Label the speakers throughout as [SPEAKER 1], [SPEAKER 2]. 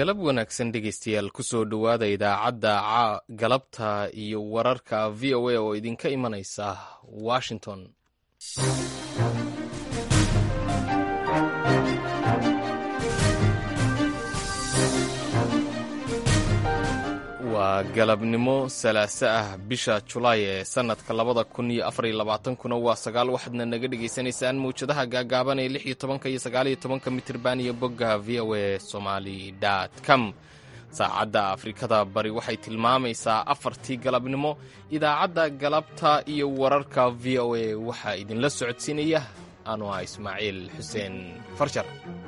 [SPEAKER 1] galab wanaagsan dhegaystayaal kusoo dhowaada idaacadda galabta iyo wararka v o a oo idinka imanaysa washington waa galabnimo salaaso ah bisha julaay ee sannadka labada kun iyo afariyo labaatankuna waa sagaal waxaadna naga dhagaysanaysaan mawjadaha gaagaaban ee lix iyo tobanka iyo sagaaliyo tobanka mitirban iyo bogga v o a somali com saacadda afrikada bari waxay tilmaamaysaa afartii galabnimo idaacadda galabta iyo wararka v o a waxaa idinla socodsiinaya anu ah ismaaciil xuseen farjar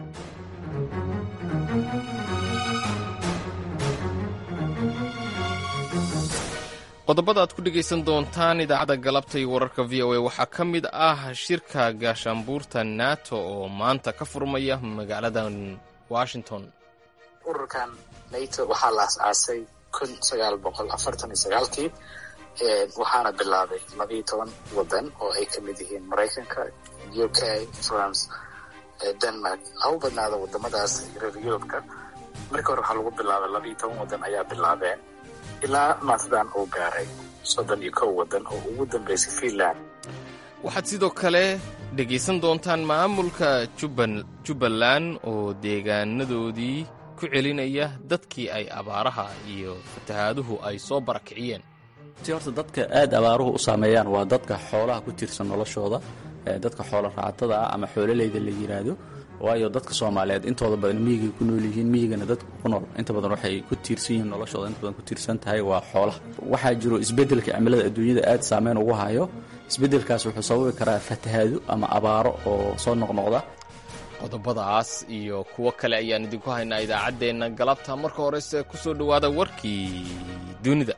[SPEAKER 1] qodobada aad ku dhegaysan doontaan idaacadda galabta iyo wararka v o a waxaa ka mid ah shirka gaashaanbuurta nato oo maanta ka furmaya magaaladan washington
[SPEAKER 2] ururkan nato waxaa la as-aasay kun sagaal boqol afartan iyo sagaalkii waxaana bilaabay labiyo toban wadan oo ay ka mid yihiin maraykanka u k france denmark ha u badnaada wadamadaas reer yurubka markii hore waxaa lagu bilaabay labiyo toban wadan ayaa bilaabeen ilaa maantadan uu gaaray soddon iyo kow wadan oo ugu dambeysay fiinland
[SPEAKER 1] waxaad sidoo kale dhegaysan doontaan maamulka jubbaland oo deegaanadoodii ku celinaya dadkii ay abaaraha iyo fatahaaduhu ay soo barakiciyeen
[SPEAKER 3] si horta dadka aad abaaruhu u saameeyaan waa dadka xoolaha ku tiirsan noloshooda dadka xoola raacatada ah ama xoololeyda la yidhaahdo waayo dadka soomaaliyeed intooda badan miyigay ku nool yihiin miyigana dadka ku nool inta badan waxay ku tiirsan yihiin noloshooda inta badan ku tiirsan tahay waa xoolaha waxaa jiro isbeddelka cimilada adduunyada aad saameyn ugu hayo isbeddelkaas wuxuu sababi karaa fatahaado ama abaaro oo soo noqnoqda
[SPEAKER 1] qodobadaas iyo kuwo kale ayaan idinku haynaa idaacaddeenna galabta marka horese ku soo dhowaada warkii dunida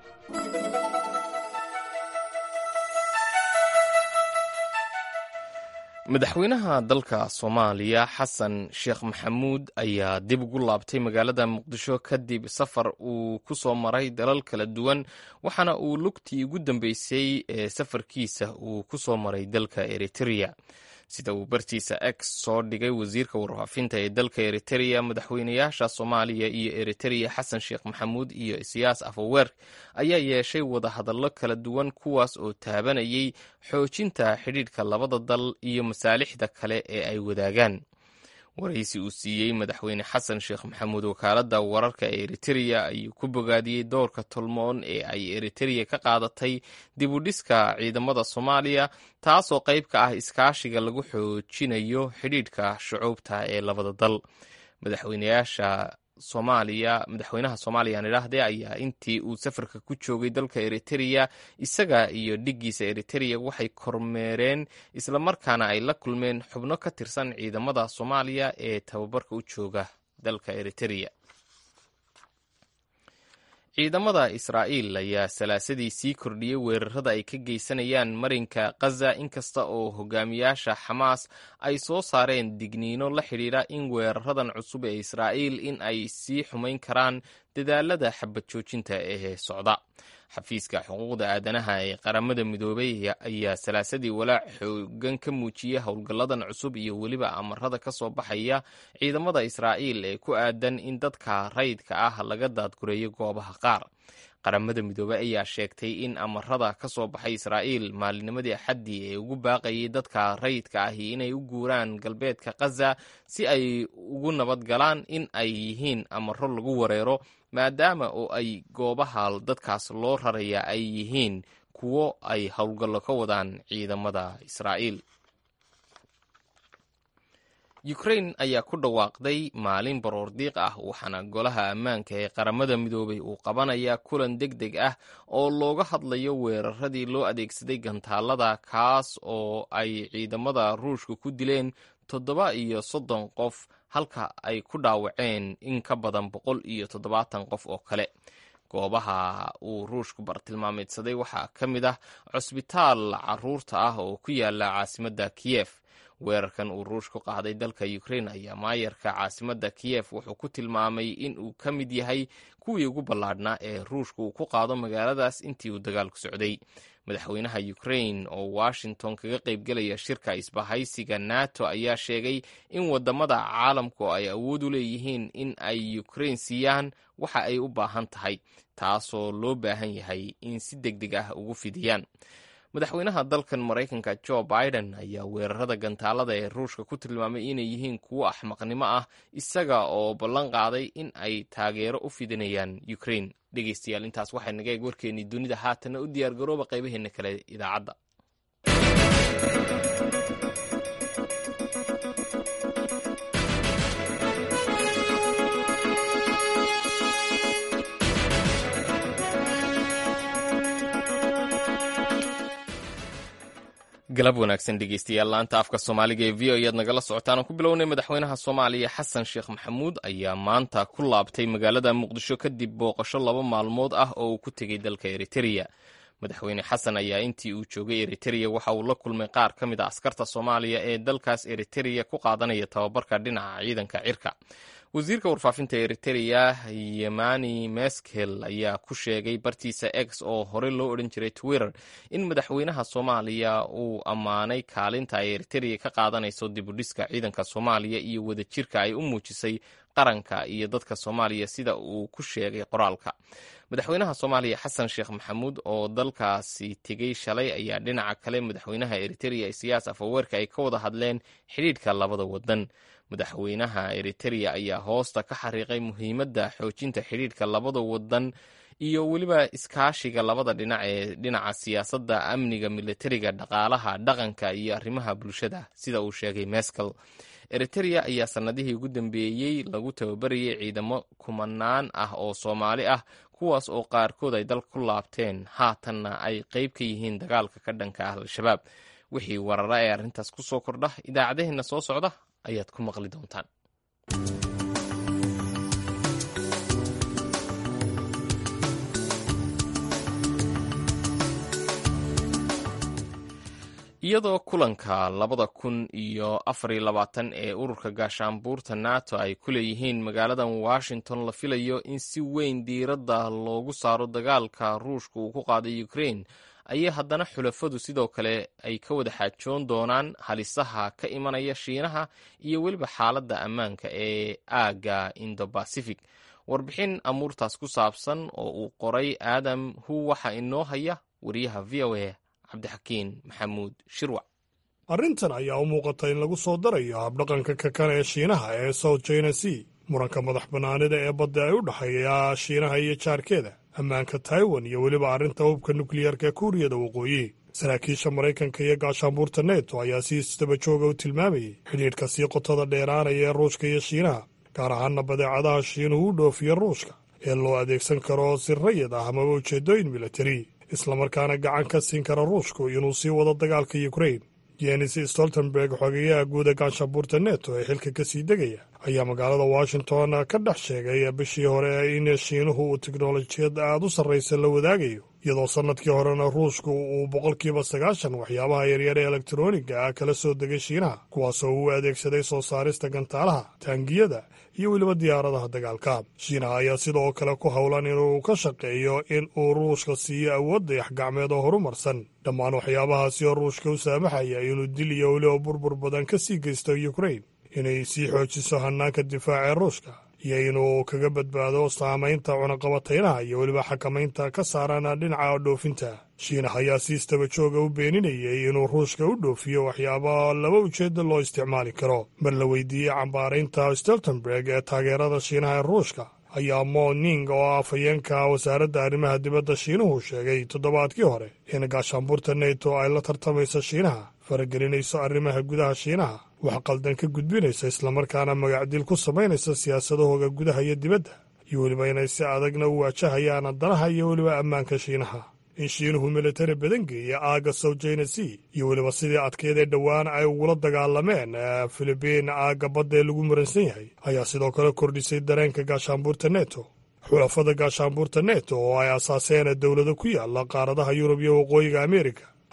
[SPEAKER 1] madaxweynaha dalka soomaaliya xasan sheekh maxamuud ayaa dib ugu laabtay magaalada muqdisho kadib safar uu ku soo maray dalal kala duwan waxaana uu lugtii ugu dambeysay ee safarkiisa uu ku soo maray dalka eritrea sida uu bartiisa x soo dhigay wasiirka warfaafinta ee dalka eritereya madaxweynayaasha soomaaliya iyo eritereya xasan sheekh maxamuud iyo isiyaas afaweer ayaa yeeshay wadahadallo kala duwan kuwaas oo taabanayay xoojinta xidhiidhka labada dal iyo masaalixda kale ee ay wadaagaan waraysi uu siiyey madaxweyne xasan sheekh maxamuud wakaaladda wararka ee eritereya ayuu ku bogaadiyey doorka tolmoon ee ay eritereya ka qaadatay dib u dhiska ciidamada soomaaliya taasoo qayb ka ah iskaashiga lagu xoojinayo xidhiidhka shucuubta ee labada dal madaxweynayaasha soomaaliya madaxweynaha soomaaliya aan idhaahdee ayaa intii uu safarka ku joogay dalka eritereya isaga iyo dhiggiisa eritereya waxay kormeereen islamarkaana ay la kulmeen xubno ka tirsan ciidamada soomaaliya ee tababarka u jooga dalka eritereya ciidamada israa'iil ayaa salaasadii sii kordhiyey weerarada ay ka geysanayaan marinka khaza inkasta oo hogaamiyaasha xamaas ay soo saareen digniino la xidhiidha in weeraradan cusub ee israa'iil in ay sii xumayn karaan dadaalada xabad joojinta ee socda xafiiska xuquuqda aadanaha ee qaramada midoobay ayaa salaasadii walaac xoogan ka muujiyey howlgalladan cusub iyo weliba amarada ka soo baxaya ciidamada israa'iil ee ku aadan in dadka rayidka ah laga daadgureeyo goobaha qaar qaramada midoobey ayaa sheegtay in amarada ka soo baxay israa'iil maalinimadii axaddii ee ugu baaqayay dadka rayidka ahi inay u guuraan galbeedka khaza si ay ugu nabad galaan in ay yihiin amaro lagu wareero maadaama oo ay goobaha dadkaas loo raraya ay yihiin kuwo ay howlgallo ka wadaan ciidamada israa'iil ukrain ayaa ku dhawaaqday maalin baroordiiq ah waxaana golaha ammaanka ee qaramada midoobay uu qabanayaa kulan deg deg ah oo looga hadlayo weeraradii loo adeegsaday gantaalada kaas oo ay ciidamada ruushka ku dileen toddoba iyo soddon qof halka ay ku dhaawaceen in ka badan boqol iyo toddobaatan qof oo kale goobaha uu ruushku bartilmaameedsaday waxaa ka mid ah cusbitaal caruurta ah oo ku yaala caasimadda kiyef weerarkan uu ruush ku qaaday dalka ukrain ayaa maayarka caasimadda kiyef wuxuu ku tilmaamay in uu ka mid yahay kuwii ugu ballaadhnaa ee ruushka uu ku qaado magaaladaas intii uu dagaalku socday madaxweynaha ukrain oo washington kaga qaybgelaya shirka isbahaysiga nato ayaa sheegay in wadamada caalamku ay awood u leeyihiin in ay ukrain siiyaan waxa ay u baahan tahay taasoo loo baahan yahay in si deg deg ah ugu fidiyaan madaxweynaha dalkan maraykanka jo biden ayaa weerarada gantaalada ee ruushka ku tilmaamay inay yihiin kuwo axmaqnimo ah isaga oo ballan qaaday in ay taageero u fidinayaan ukrain dhegeystayaal intaas waxay naga eeg warkeennii dunida haatanna u diyaargarooba qaybaheena kale idaacadda galab wanaagsan dhegeystayaal laanta afka soomaaliga ee v o ayaad nagala socotaan aan ku bilownay madaxweynaha soomaaliya xasan sheekh maxamuud ayaa maanta ku laabtay magaalada muqdisho kadib booqasho laba maalmood ah oo uu ku tegey dalka eritereya madaxweyne xasan ayaa intii uu joogay eritereya waxa uu la kulmay qaar ka mid a askarta soomaaliya ee dalkaas eritereya ku qaadanaya tababarka dhinaca ciidanka cirka wasiirka warfaafinta eritereya yemani meskel ayaa ku sheegay bartiisa x oo hore loo odhan jiray twitter in madaxweynaha soomaaliya uu ammaanay kaalinta ay eritereya ka qaadanayso dibudhiska ciidanka soomaaliya iyo wadajirka ay u muujisay qaranka iyo dadka soomaaliya sida uu ku sheegay qoraalka madaxweynaha soomaaliya xasan sheekh maxamuud oo dalkaasi tegey shalay ayaa dhinaca kale madaxweynaha eritereya siyaas afaweerka ay ka wada hadleen xidhiidhka labada wadan madaxweynaha eritereya ayaa hoosta ka xariiqay muhiimadda xoojinta xidhiidhka labada wadan iyo weliba iskaashiga labada dhinac ee dhinaca siyaasadda amniga militariga dhaqaalaha dhaqanka iyo arrimaha bulshada sida uu sheegay meskel eritereya ayaa sannadihii ugu dambeeyey lagu tababarayay ciidamo kumanaan ah oo soomaali ah kuwaas oo qaarkood ay dalka ku laabteen haatanna ay qayb ka yihiin dagaalka ka dhanka ah al-shabaab wixii warara ee arrintaas ku soo kordha idaacadaheenna soo socda ayaad ku maqli doontaan iyadoo kulanka labada kun iyo afariyo labaatan ee ururka gaashaanbuurta nato ay ku leeyihiin magaaladan washington la filayo in si weyn diiradda loogu saaro dagaalka ruushka uu ku qaaday ukrain ayay haddana xulafadu sidoo kale ay ka wada xaajoon doonaan halisaha ka imanaya shiinaha iyo weliba xaaladda ammaanka ee aagga indobacific warbixin amuurtaas ku saabsan oo uu qoray aadam hu waxa inoo haya wariyaha v o a cabdixakiin maxamuud shirwac
[SPEAKER 4] arrintan ayaa u muuqata in lagu soo darayo habdhaqanka kakan ee shiinaha ee south china sea muranka madax bannaanida ee badda ay u dhexeeya shiinaha iyo jaarkeeda ammaanka taiwan iyo weliba arrinta hubka nukliyarka kuuriyada waqooyi saraakiisha maraykanka iyo gaashaanbuurta neto ayaa si isdaba jooga u tilmaamayay xidhiidhka sii qotada dheeraanaya ee ruushka iyo shiinaha gaar ahaana badeecadaha shiinuhu u dhoofiya ruushka ee loo adeegsan karo si rayid ah amaba ujeeddooyin militari islamarkaana gacan ka siin kara ruushku inuu sii wado dagaalka yukrain jenis stoltenberg xogeyaha guuda gaashaanbuurta neto ee xilka ka sii degaya ayaa magaalada washington ka dhex sheegay bishii hore in shiinuhu uu tiknolojiyad aad u sarraysa la wadaagayo iyadoo sannadkii horena ruushku uu boqolkiiba sagaashan waxyaabaha yaryar ee elektroniga ah kala soo degay shiinaha kuwaasoo uu adeegsaday soo saarista gantaalaha taangiyada iyo weliba diyaaradaha dagaalka shiinaha ayaa sidoo kale ku howlan inuu ka shaqeeyo in uu ruushka siiyo awood dayax-gacmeed oo horumarsan dhammaan waxyaabahaasi oo ruushka u saamaxaya inuu dil iyo weliba burbur badan ka sii geysto yukrain inay sii xoojiso hannaanka difaaca ee ruushka iyo inuu kaga badbaado saamaynta cunaqabataynaha iyo weliba xakamaynta ka saaran dhinaca dhoofinta shiinaha ayaa si istaba jooga u beeninayay inuu ruushka u dhoofiyo waxyaaba laba ujeedda loo isticmaali karo mar la weydiiyey cambaaraynta stoltenberg ee taageerada shiinaha ee ruushka ayaa mo ning oo ah afhayeenka wasaaradda arrimaha dibadda shiinuhu sheegay toddobaadkii hore in gaashaanbuurta neto ay la tartamayso shiinaha faragelinayso arrimaha gudaha shiinaha wax qaldan ka gudbinaysa islamarkaana magacdil ku samaynaysa siyaasadahooga gudaha iyo dibadda iyo weliba inay si adagna u waajahayaan danaha iyo weliba ammaanka shiinaha in shiinuhu militari badan geeya aagga south china sea iyo weliba sidii adkeedee dhowaan ay ugula dagaalameen filibiin aagga badda ee lagu muransan yahay ayaa sidoo kale kordhisay dareenka gaashaanbuurta neto xulafada gaashaanbuurta neto oo ay asaaseen dowlado ku yaala qaaradaha yurub iyo waqooyiga ameerika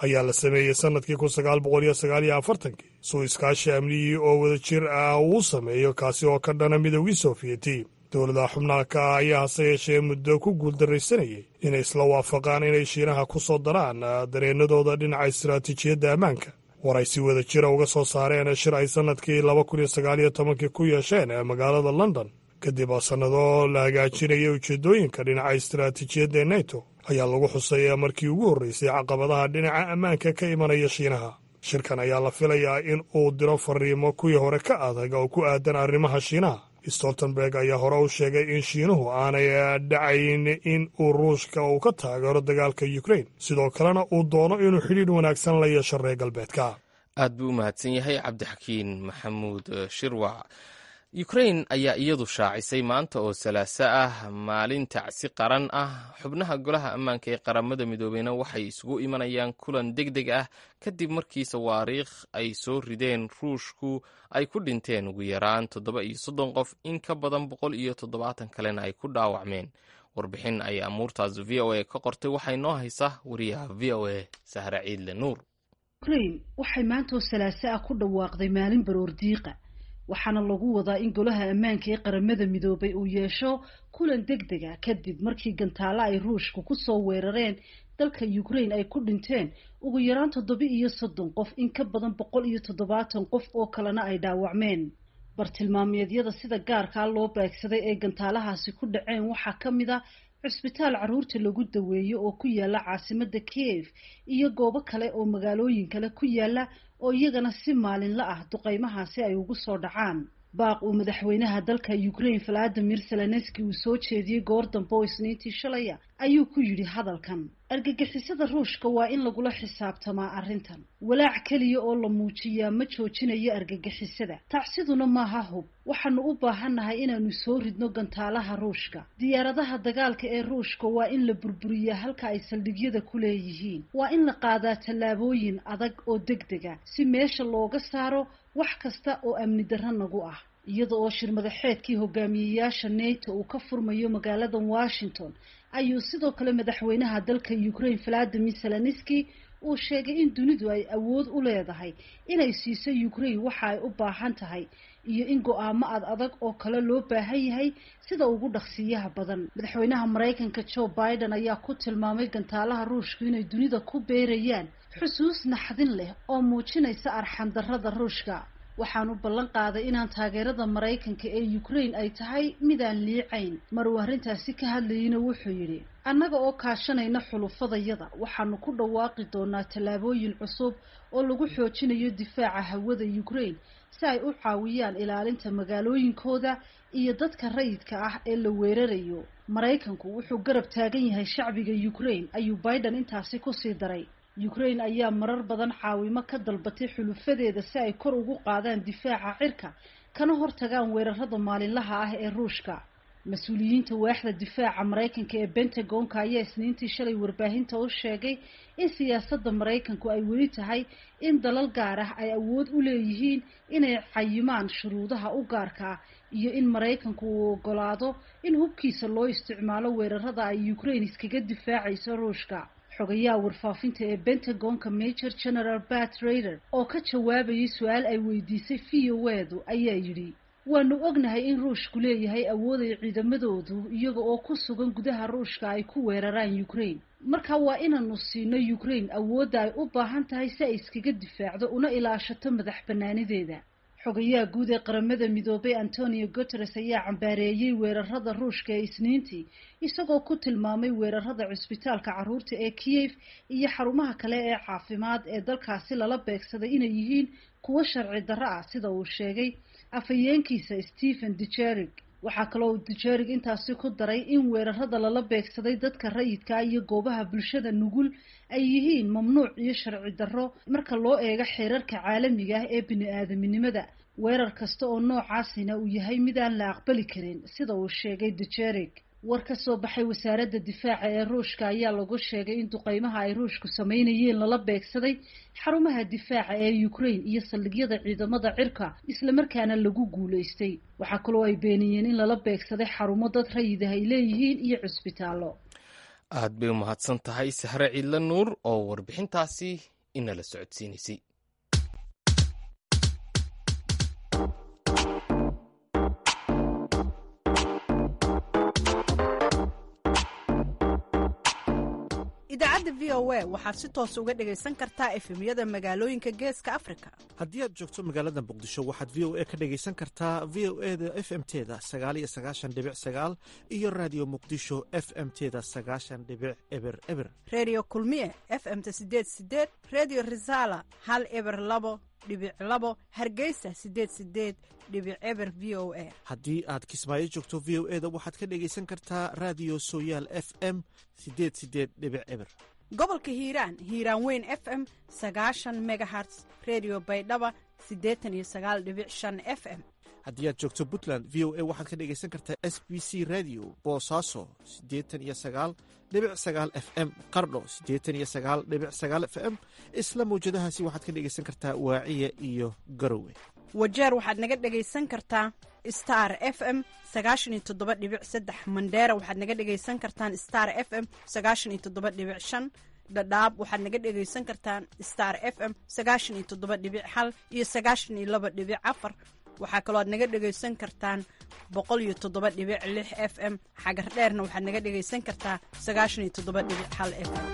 [SPEAKER 4] ayaa la sameeyey sannadkii kun sagaal boqol iyo sagaal iyo afartankii suu iskaashi amniyii oo wada jir ah uu sameeyo kaasi oo ka dhana midoogii soofiyeti dowladaha xubnaha ka ah ayaa hase yeeshee muddo ku guuldarraysanayay inay isla waafaqaan inay shiinaha ku soo daraan dareennadooda dhinaca istaraatiijiyadda ammaanka war ay si wada jira uga soo saareen shir ay sannadkii laba kun iyo sagaal iyo tobankii ku yeesheen magaalada london kadib sannado la hagaajinayay ujeeddooyinka dhinaca istaraatiijiyadda neto ayaa lagu xusay markii ugu horreysay caqabadaha dhinaca ammaanka ka imanaya shiinaha shirkan ayaa la filayaa in uu diro fariimo kuwii hore ka adag oo ku aadan arrimaha shiinaha stoltenberg ayaa hore u sheegay in shiinuhu aanay dhacayn in uu ruushka uu ka taageero dagaalka ukrain sidoo kalena uu doono inuu xidhiidh wanaagsan la yeesho reer galbeedka
[SPEAKER 1] aad buu u mahadsan yahay cabdixakiin maxamuud shirwac ukrain ayaa iyadu shaacisay maanta oo salaaso ah maalin tacsi qaran ah xubnaha golaha ammaanka ee qaramada midoobeyna waxay isugu imanayaan kulan deg deg ah kadib markii sawaariikh ay soo rideen ruushku ay ku dhinteen ugu yaraan toddoba iyo soddon qof in ka badan boqol iyo toddobaatan kalena ay ku dhaawacmeen warbixin ay amuurtaas v o a ka qortay waxay noo haysaa wariyaha v o a sahra ciidle nuur
[SPEAKER 5] ukrain waxay maanta oo salaaso ah ku dhawaaqday maalin baroordiiqa waxaana lagu wadaa in golaha ammaanka ee qaramada midoobay uu yeesho kulan deg deg a kadib markii gantaalo ay ruushku kusoo weerareen dalka ukrain ay ku dhinteen ugu yaraan toddoba iyo soddon qof in ka badan boqol iyo toddobaatan qof oo kalena ay dhaawacmeen bartilmaameedyada sida gaarkaa loo beegsaday ee gantaalahaasi ku dhaceen waxaa ka mid a cusbitaal carruurta lagu daweeyo oo ku yaala caasimada kiev iyo goobo kale oo magaalooyin kale ku yaala oo iyagana si maalinla ah duqeymahaasi ay ugu soo dhacaan baaq uu madaxweynaha dalka ukrain valadimir zelenski uu soo jeediyey goor dambe oo isniintii shalaya ayuu ku yidhi hadalkan argagixisada ruushka waa in lagula xisaabtamaa arrintan walaac keliya oo la muujiyaa ma joojinayo argagixisada tacsiduna maaha hub waxaanu u baahannahay inaanu soo ridno gantaalaha ruushka diyaaradaha dagaalka ee ruushka waa in la burburiyaa halka ay saldhigyada ku leeyihiin waa in la qaadaa tallaabooyin adag oo deg dega si meesha looga saaro wax kasta oo amni darro nagu ah iyada oo shir madaxeedkii hogaamiyeyaasha neto uu ka furmayo magaalada washington ayuu sidoo kale madaxweynaha dalka ukrain valadimir zelenski uu sheegay in dunidu ay awood u leedahay inay siiso ukrain waxa ay u baahan tahay iyo in go-aamo ad adag oo kale loo baahan yahay sida ugu dhaqsiiyaha badan madaxweynaha maraykanka joe biden ayaa ku tilmaamay gantaalaha ruushku inay dunida ku beerayaan xusuus naxdin leh oo muujinaysa arxandarrada ruushka waxaanu ballan qaaday inaan taageerada maraykanka ee ukrain ay tahay midaan liicayn mar uu arrintaasi ka hadlayeyna wuxuu yidhi annaga oo kaashanayna xulufadayada waxaanu ku dhawaaqi doonaa tallaabooyin cusub oo lagu xoojinayo difaaca hawada ukrain si ay u caawiyaan ilaalinta magaalooyinkooda iyo dadka rayidka ah ee la weerarayo maraykanku wuxuu garab taagan yahay shacbiga ukrain ayuu biden intaasi kusii daray ukrain ayaa marar badan caawimo ka dalbatay xulufadeeda si ay kor ugu qaadaan difaaca cirka kana hortagaan weerarada maalinlaha ah ee ruushka mas-uuliyiinta waaxda difaaca maraykanka ee bentagonka ayaa isniintii shalay warbaahinta u sheegay in siyaasadda maraykanku ay weli tahay in dalal gaar ah ay awood u leeyihiin inay cayimaan shuruudaha u gaarka ah iyo in maraykanku uu ogolaado in hubkiisa loo isticmaalo weerarada ay ukrain iskaga difaacayso ruushka xogayaha warfaafinta ee bentagonka major general bat raider oo ka jawaabayay su-aal ay weydiisay v o edu ayaa yidhi waanu ognahay in ruushku leeyahay awood ay ciidamadoodu iyaga oo ku sugan gudaha ruushka ay ku weeraraan ukrain marka waa inaanu siino ukrain awoodda ay u baahan tahay si ay iskaga difaacdo una ilaashato madax banaanideeda xogayaha guud ee qaramada midoobay antonio guteres ayaa cambaareeyey weerarada ruushka ee isniintii isagoo ku tilmaamay weerarada cusbitaalka carruurta ee kiev iyo xarumaha kale ee caafimaad ee dalkaasi lala beegsaday inay yihiin kuwo sharci darro ah sida uu sheegay afhayeenkiisa stephen dujerig waxaa kaloo dujerig intaasi ku daray in weerarada lala beegsaday dadka rayidka iyo goobaha bulshada nugul ay yihiin mamnuuc iyo sharci darro marka loo eego xeerarka caalamiga ah ee bini-aadaminimada weerar kasta oo noocaasina uu yahay mid aan la aqbali karin sida uu sheegay dujerig war ka soo baxay wasaaradda difaaca ee ruushka ayaa lagu sheegay in duqeymaha ay ruushku sameynayeen lala beegsaday xarumaha difaaca ee ukrain iyo saldhigyada ciidamada cirka islamarkaana lagu guulaystay waxaa kaloo ay beeniyeen in lala beegsaday xarumo dad rayid ah ay leeyihiin iyo cusbitaallo
[SPEAKER 1] aad bay u mahadsan tahay sahre ciidle nuur oo warbixintaasi inala socodsiinaysay
[SPEAKER 6] idaacadda v o a waxaad si toos uga dhegaysan kartaa efemyada magaalooyinka geeska afrika
[SPEAKER 7] haddii aad joogto magaalada muqdisho waxaad v o a ka dhegaysan kartaa v o e da f m teda sagaaliyo sagaashan dhibic sagaal iyo raadiyo muqdisho f m teda sagaashan dhibic eber eber
[SPEAKER 6] redio kulmiye f m-ta sideed sideed redio resala hal eber labo dhibic labo hargeysa sideed sideed dhibic eber v o a
[SPEAKER 7] haddii aad kismaayo joogto v o e da waxaad ka dhegaysan kartaa raadiyo sooyaal f m sideed sideed dhibic eber
[SPEAKER 6] gobolka hiiraan hiiraan weyn f m sagaashan megaherts redio baydhaba siddeetan iyo sagaal dhibic shan f m
[SPEAKER 7] haddii aad joogto puntland v o a waxaad ka dhegaysan kartaa s b c radio boosaaso siddeetan iyo sagaal dhibic sagaal f m qardho siddeetan iyo sagaal dhibic sagaal f m isla mawjadahaasi waxaad ka dhegaysan kartaa waaciya iyo garowe
[SPEAKER 6] wajeer waxaad naga dhegaysan kartaa star f m sagaashan iyo toddoba dhibic saddex mandheera waxaad naga dhegaysan kartaan star f m sagaashan iyo toddoba dhibic shan dhadhaab waxaad naga dhegaysan kartaan star f m sagaashan iyo toddoba dhibic hal iyo sagaashan iyo laba dhibic afar waxaa kaloo aad naga dhegaysan kartaan boqol iyo toddoba dhibic lix f m xagar dheerna waxaad naga dhegaysan kartaa sagaashan iyo toddoba dhibic hal f m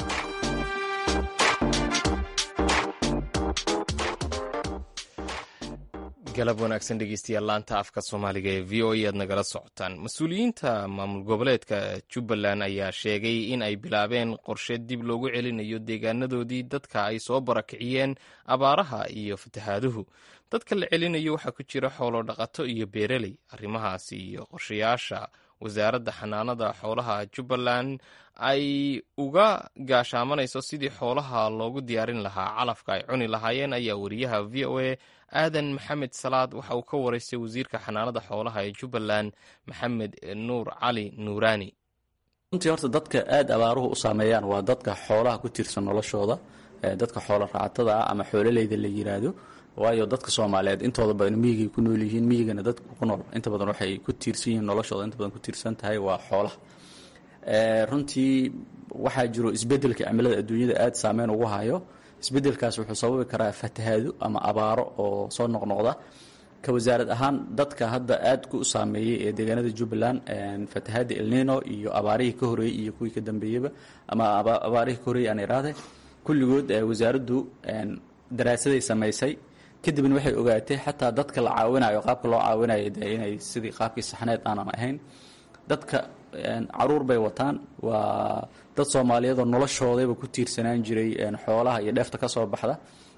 [SPEAKER 1] galab wanaagsan dhegeystayaal laanta afka soomaaliga ee v o e aad nagala socotaan mas-uuliyiinta maamul goboleedka jubbaland ayaa sheegay in ay bilaabeen qorshe dib loogu celinayo deegaanadoodii dadka ay soo barakiciyeen abaaraha iyo fatahaaduhu dadka la celinayo waxaa ku jira xoolo dhaqato iyo beereley arrimahaasi iyo qorshayaasha wasaaradda xanaanada xoolaha jubbaland ay uga gaashaamanayso sidii xoolaha loogu diyaarin lahaa calafka ay cuni lahaayeen ayaa wariyaha v o a aadan maxamed salaad waxa uu ka waraystay wasiirka xanaanada xoolaha ee jubbaland maxamed nuur cali nuuraani
[SPEAKER 3] runtii horta dadka aada abaaruhu u saameeyaan waa dadka xoolaha ku tiirsan noloshooda dadka xoolo raacatada ah ama xoololeyda la yiraahdo waayo dadka soomaaliyeed intooda badan miyigay ku nool yihiin miyigana dadka ku nool inta badan waxay ku tiirsan yihiin noloshooda inta badan ku tiirsan tahay waa xoolaha runtii waxaa jiro isbedelka cimilada adduunyada aada saameyn ugu hayo isbedelkaas wuxuu sababi karaa fatahaado ama abaaro oo soo noqnoqda ka wasaarad ahaan dadka hadda aad ku saameeyey ee deegaanada jubbaland fatahaada elnino iyo abaarihii ka horeeyey iyo kuwii ka dambeeyeyba ama abaarihii ka horeeyey aan iraahde kulligood wasaaraddu daraasaday samaysay kadibna waxay ogaatay xataa dadka la caawinayo qaabka loo caawinayo de inay sidii qaabkii saxneed aanan ahayn dadka caruur bay wataan waa dad soomaaliyeedoo noloshoodayba ku tiirsanaan jiray xoolaha iyo dheefta ka soo baxda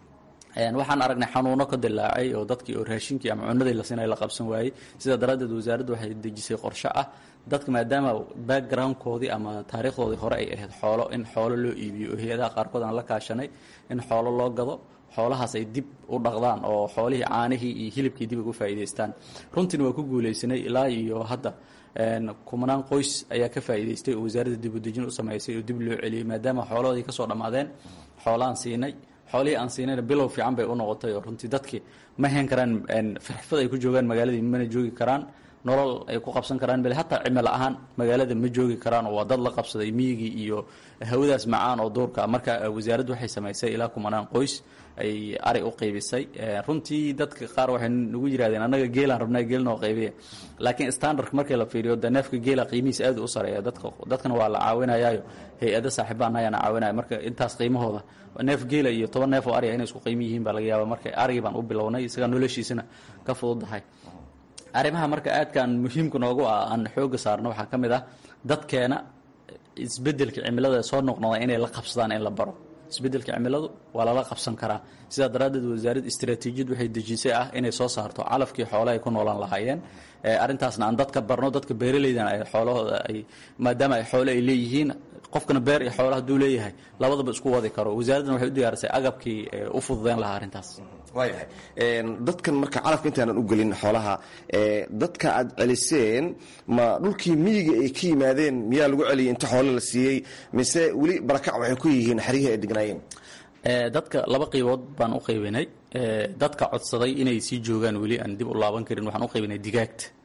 [SPEAKER 3] waxaan aragnay xanuuno ka dilaacay oo dadkii oo raashinkii ama cunadii la siinay la qabsan waayey sidaa daraaddeed wasaaraddu waxay dejisay qorshe ah dadka maadaama backgroundkoodii ama taariikhdoodii hore ay ahayd xoolo in xoolo loo iibiyo oo hay-adaha qaarkood aan la kaashanay in xoolo loo gado xoolahaas ay dib u dhaqdaan oo xoolihii caanihii iyo hilibkii dib ugu faa'iidaystaan runtiina waa ku guulaysanay ilaa iyo hadda kumanaan qoys ayaa ka faa'iidaystay oo wasaaradda dib u dejin u samaysay oo dib loo celiyey maadaama xoolahoodii ka soo dhammaadeen xoolaan siinay xoolihii aan siinayna bilow fiican bay u noqotay oo runtii dadkii ma hayn karaan firxfad ay ku joogaan magaaladii mana joogi karaan nolol ay ku qabsan karaan bale hataa cimilo ahaan magaalada ma joogi karaan oo waa dad la qabsaday miyigii iyo hawadaas macaan oo duurka marka wasaaraddu waxay samaysay ilaa kumanaan qoys ay ari u qaybisay runtii dadka qaar waxay nagu yirahdeen annaga geelaan rabnaa geel noo qaybiya laakiin standardka markii la fiiriyo de neefka geela qiimihiis aad u sareeya dadka dadkana waa la caawinayaayo hay-ada saaxiibaan ayaana caawinaya marka intaas qiimahooda neef geela iyo toban neef oo ariga inay isku qiimi yihiin baa laga yaaba marka arigii baan u bilownay isagaa noloshiisana ka fududahay arrimaha marka aadkaan muhiimka noogu ah aan xooga saarno waxaa ka mid ah dadkeena isbedelka cimilada soo noqnoda inay la qabsadaan in la baro isbedelka cimiladu waa lala qabsan karaa sidaa daraaddeed wasaaradda istaraatiijiyad waxay dejisay ah inay soo saarto calafkii xoole ay ku noolaan lahaayeen arrintaasna aan dadka barno dadka beeraleydan ay xoolahooda ay maadaama ay xoole ay leeyihiin qofkana beer iyo xoole hadduu leeyahay labadaba isku wadi karo wasaaraddana waxay u diyaarisay agabkii u fududeyn lahaa arrintaas
[SPEAKER 8] waayahay dadkan marka calafka intaanan u gelin xoolaha dadka aad celiseen ma dhulkii miyiga ay ka yimaadeen miyaa lagu celiyay inta xoole la siiyey mise weli barakac waxay ku yihiin xerihii ay degnaayeen
[SPEAKER 3] dadka laba qaybood baan u qaybinay dadka codsaday inay sii joogaan weli aan dib u laaban karin waxaan u qaybinay digaagta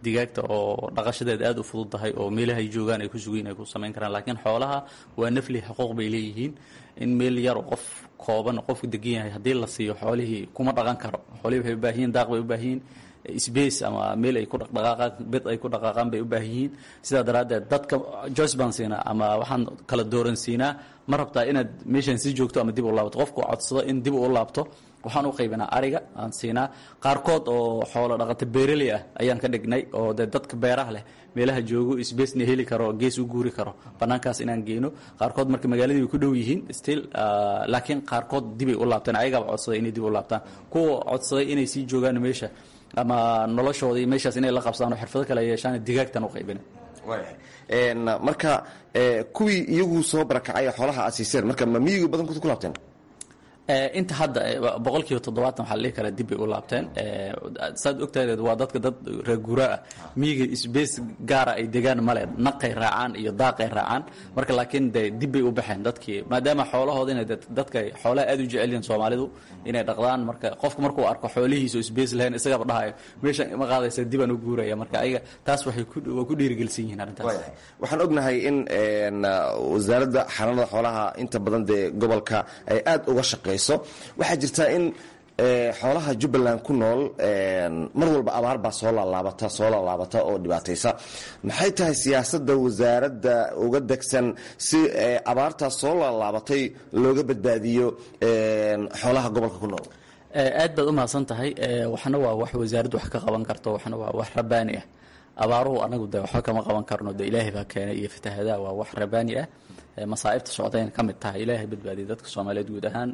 [SPEAKER 3] digaagta oo dhaqashadeeda aada u fudud tahay oo meelahay joogaan ay ku sugiin ay ku samayn karaan laakiin xoolaha waa nafli xuquuq bay leeyihiin in meel yar oo qof kooban oo qofku degan yahay haddii la siiyo xoolihii kuma dhaqan karo xoolihii waxay u baahan yihin daaq bay u baahan yihin space ama meel ay ku dhaqdhaqaaqaan bed ay ku dhaqaaqaan bay u baahan yihiin sidaa daraaddeed dadka joyce baan siinaa ama waxaan kala dooran siinaa ma rabtaa inaad meeshaan sii joogto ama dib u laabto qofku codsado in dib u laabto waxaan u qaybinaa ariga aan siinaa qaarkood oo xoolo dhaqata beeraley ah ayaan ka dhignay oo dee dadka beeraha leh meelaha joogo sbacena heli karo gees u guuri karo banaankaas inaan geyno qaarkood marka magaaladii way ku dhow yihiin still laakiin qaarkood dibay u laabteen ayagaaba codsaday inay dib u laabtaan kuwa codsaday inay sii joogaan meesha ama noloshooda iyo meeshaas inay la qabsadaan oo xirfado kale yeeshaan digaagtan u qaybina
[SPEAKER 8] marka kuwii iyagu soo barakacay xoolaha aad siiseen marka ma miyiga badankood ku laabteen
[SPEAKER 3] inta hadda boqol kiiba toddobaatan waxaa la dhihi karaa dib bay u laabteen saad ogtahadeed waa dadka dad reeguraa ah miyiga sbace gaara ay degaan male naqay raacaan iyo daaqay raacaan marka laakiin de dib bay u baxeen dadkii maadaama xoolahooda inay dadka xoolaha aad u jecel yihiin soomaalidu inay dhaqdaan marka qofku markuu arko xoolihiisa oo sbace lahayn isagaba dhahayo meeshan ima qaadaysa dibaan u guuraya marka ayaga taas waxay waa ku dhiirigelsan yihiin arrintaas
[SPEAKER 8] waxaan ognahay in wasaaradda xanaanada xoolaha inta badan dee gobolka ay aada uga shaqeyso waxaa jirtaa in xoolaha jubbaland ku nool mar walba abaar baa soo laalaabata soo laalaabata oo dhibaataysa maxay tahay siyaasadda wasaaradda uga degsan si abaartaas soo laalaabatay looga badbaadiyo xoolaha gobolka ku nool
[SPEAKER 3] aad baad u mahadsan tahay waxna waa wax wasaaraddu wax ka qaban karto waxna waa wax rabaani ah abaaruhu anagu de waxba kama qaban karno de ilaahay baa keenay iyo fatahadaa waa wax rabaani ah masaa'ibta socdayna ka mid tahay ilaahay badbaadiyay dadka soomaaliyeed guud ahaan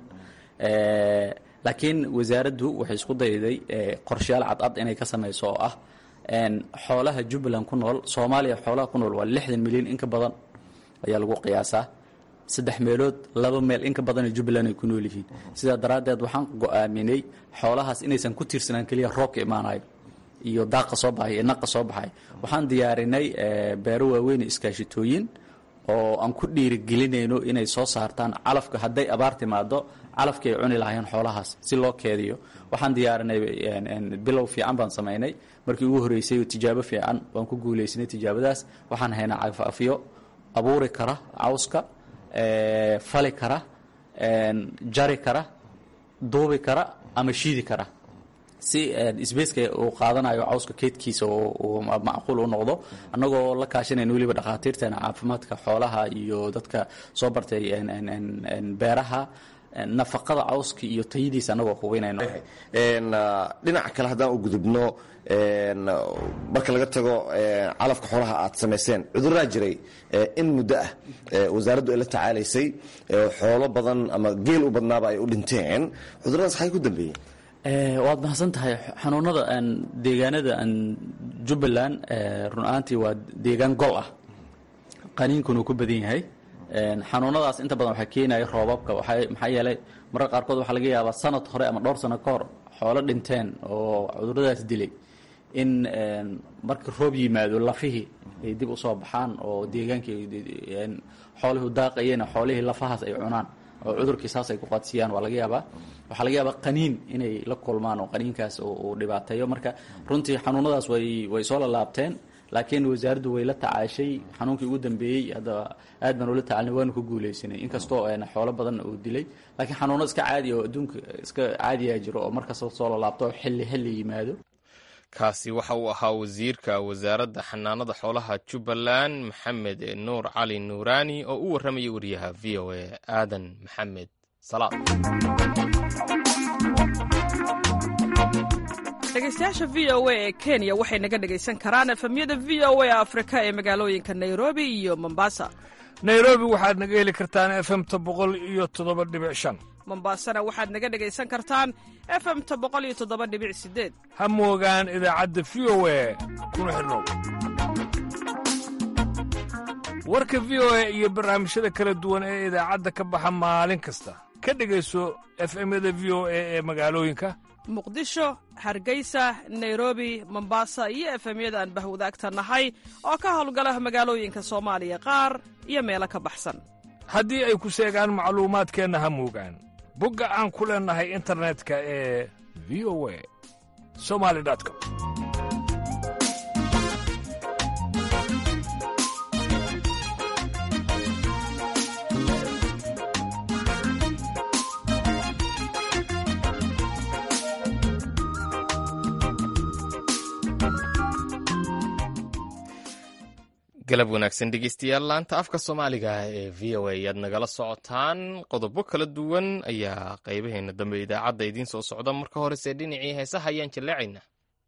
[SPEAKER 3] laakiin wasaaraddu waxay isku dayday qorshayaal cadcad inay ka samayso oo ah xoolaha jubbaland ku nool soomaaliya xoolaha ku nool waa lixdan milyan in ka badan ayaa lagu qiyaasaa saddex meelood laba meel in ka badanoo jubbaland ay ku nool yihiin sidaa daraaddeed waxaan go-aaminay xoolahaas inaysan ku tiirsanaan keliya roobka imaanayo iyo daaqa soo baxay iyo naqa soo baxay waxaan diyaarinay beero waaweyn iskaashitooyin oo aan ku dhiirigelinayno inay soo saartaan calafka hadday abaar timaado calafkii ay cuni lahaayeen xoolahaas si loo keediyo waxaan diyaarinay bilow fiican baan samaynay markii ugu horreysay tijaabo fiican waan ku guulaysanay tijaabadaas waxaan haynaa cafafyo abuuri kara cawska fali kara jari kara duubi kara ama shiidi kara si sbaceka uu qaadanayo cawska keydkiisa uu macquul u noqdo annagoo la kaashanayna weliba dhakhaatiirteena caafimaadka xoolaha iyo dadka soo bartay beeraha nafaqada cawska iyo tayadiisa annagoo hubinayno
[SPEAKER 8] dhinaca kale haddaan u gudubno marka laga tago calafka xoolaha aad samayseen cuduraa jiray in muddo ah wasaaraddu ay la tacaalaysay xoolo badan ama geel u badnaaba ay u dhinteen cuduradaas xagay ku dambeeyeen
[SPEAKER 3] waad mahadsan tahay xanuunada deegaanada jubbaland run ahaantii waa deegaan gol ah qaniinkuna uu ku badan yahay xanuunadaas inta badan waxaa keenaya roobabka maxaa yeelay mararka qaarkood waxaa laga yaabaa sanad hore ama dhowr sano ka hor xoolo dhinteen oo cuduradaas dilay in marka roob yimaado lafihii ay dib usoo baxaan oo deegaankii xoolihu daaqayeen xoolihii lafahaas ay cunaan oo cudurkii saas ay ku qaadsiiyaan waa laga yaabaa waxaa laga yaabaa qaniin inay la kulmaan oo qaniinkaas uu dhibaateeyo marka runtii xanuunadaas way way soo lalaabteen laakiin wasaaraddu way la tacaashay xanuunkii ugu dambeeyey hadda aad baan ula tacalnay waanu ku guulaysanay inkastoo xoolo badan uu dilay laakiin xanuuno iska caadi oo adduunka iska caadiyaa jiro oo markasta soo lalaabto xilli xilli yimaado
[SPEAKER 1] kaasi waxa uu ahaa wasiirka wasaaradda xanaanada xoolaha jubbaland maxamed nuur cali nuuraani oo u warramayay wariyaha v o a aadan maxamed salaad
[SPEAKER 9] dhegeystayaasha v o a ee kenya waxay naga dhegaysan karaan efemyada v o a afrika ee magaalooyinka nairobi iyo mombasa
[SPEAKER 10] nairobi waxaad naga heli kartaan efemta boqol iyo toddoba dhibic shan
[SPEAKER 9] mombasana waxaad naga dhegaysan kartaan efemta boqol iyo toddoba dhibic sideed
[SPEAKER 10] ha moogaan idaacadda v o a kuna xidhnow warka v o a iyo barnaamijyada kala duwan ee idaacadda ka baxa maalin kasta ka dhegayso efemyada v o a ee magaalooyinka
[SPEAKER 9] muqdisho hargeysa nairobi mombasa iyo efemyada aan bahwadaagta nahay oo ka howlgala magaalooyinka soomaaliya qaar iyo meelo ka baxsan
[SPEAKER 10] haddii ay ku seegaan macluumaadkeenna ha moogaan bogga aan ku leennahay internetka ee v o a somali com
[SPEAKER 1] galab wanaagsan dhegeystayaal laanta afka soomaaliga ee v o a ayaad nagala socotaan qodobo kala duwan ayaa qaybaheena dambe idaacadda idiin soo socda marka horese dhinacii heesaha ayaan jaleecaynaa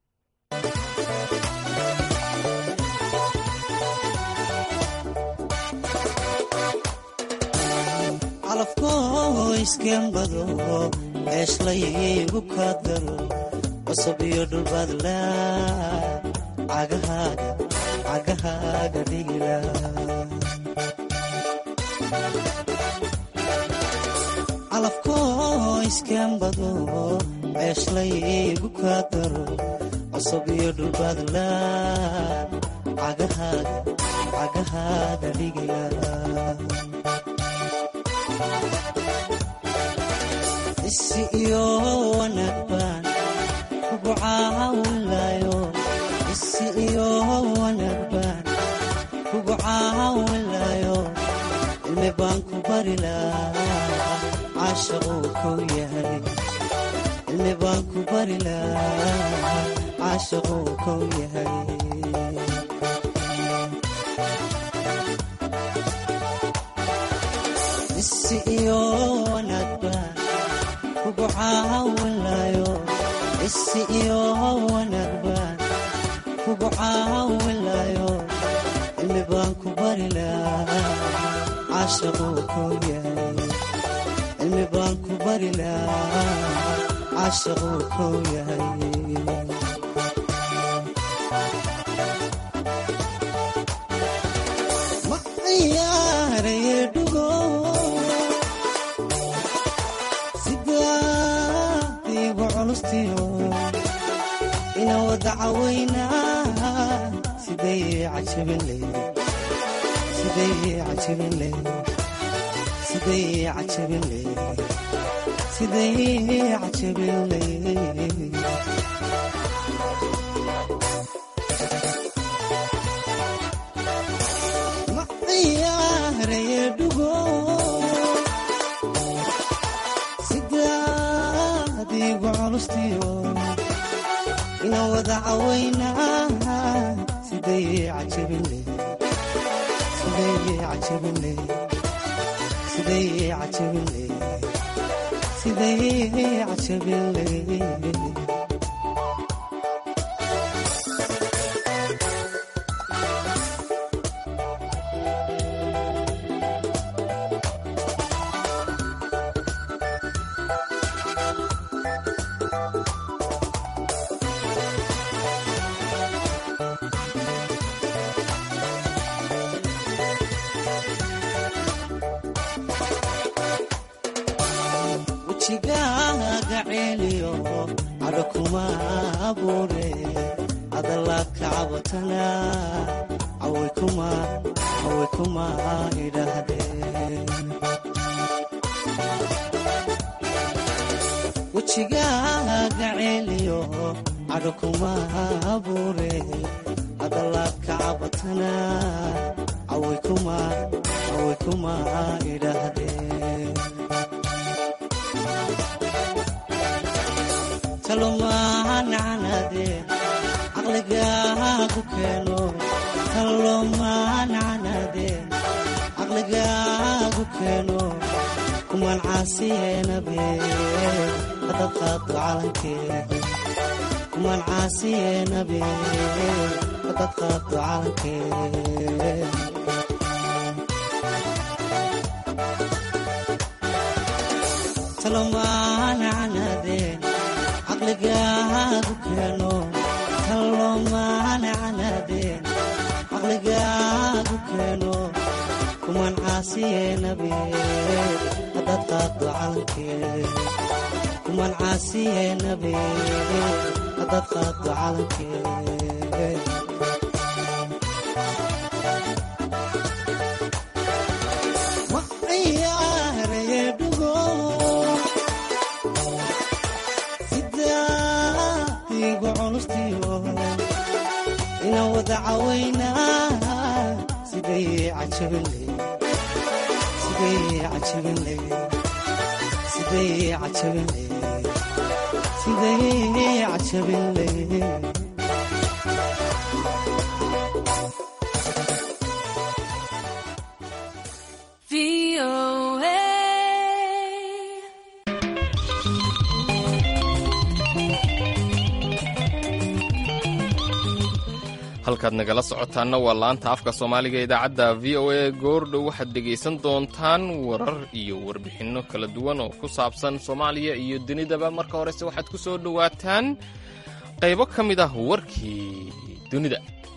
[SPEAKER 11] calafkoo iskembado ceeshlaygu kaadgalo cusub iyo dhulbaadla cagahaaga cagahaaga dhigila calafkoo iskembado ceeshlaygu kaadgalo cusub iyo dhulbaadla cagahaaga cagahaaga dhigila isi iyo wanaag baan kugu caawinlayo isi iyo wanaag baan kugu caawinlayo cilmi baan ku bari lahaa caashaquu kow yahay cilmi baan ku bari lahaa caashaquu kow yahay isi iyo wanaag baan kugu caawinlayo isi iyo wanaag baan kugu caawinlayo cilmi baan ku bari lahaa caashaquu kow yahay cilmi baan ku bari lahaa caashaquu kow yahay ma ciyaaraye dhugo sidaadiigu culustiyo ina wada cawaynaa siday cajabin leyd siday cajabin leyd siday cajabin leyd siday cajabin leyd ma ciyaaraye dhugo sidaadiigu culustiyo ina wada cawaynaa siday cajabin leyd siday cajabin leyd siday cajabin leyd siday cajabin leyd wejigaaga ceeliyo cadho kuma abuure adalaad ka cabatana caway kuma caway kuma idhaahdeen wejigaaga ceeliyo cadho kuma abuure adalaad ka cabatana caway kuma caway kuma idhaahdeen talomaanacanaadeen caqligaagu keeno talomaanacanaadeen caqligaagu keeno kumaan caasiyeenabe hadad qaado calankeen kumaan caasiyeenabe hadad qaado calankeen talomaanacanaadeen caqligaagu keeno talomaanacanaadeen caqligaagu keeno kumaan caasiyeenabe hadad qaado calankeen kumaan caasiyeenabe hadad qaado calankeen ma ciyaaraye dhugo sidaadiigu culustiyo ina wada cawaynaa siday cajabin leyd siday cajabin leyd siday cajabin leyd siday cajabin leyd
[SPEAKER 1] halkaad nagala socotaanna waa laanta afka soomaaliga idaacadda v o a goordhow waxaad dhegaysan doontaan warar iyo warbixinno kala duwan oo ku saabsan soomaaliya iyo dunidaba marka horese waxaad ku soo dhowaataan qaybo ka mid ah warkii dunida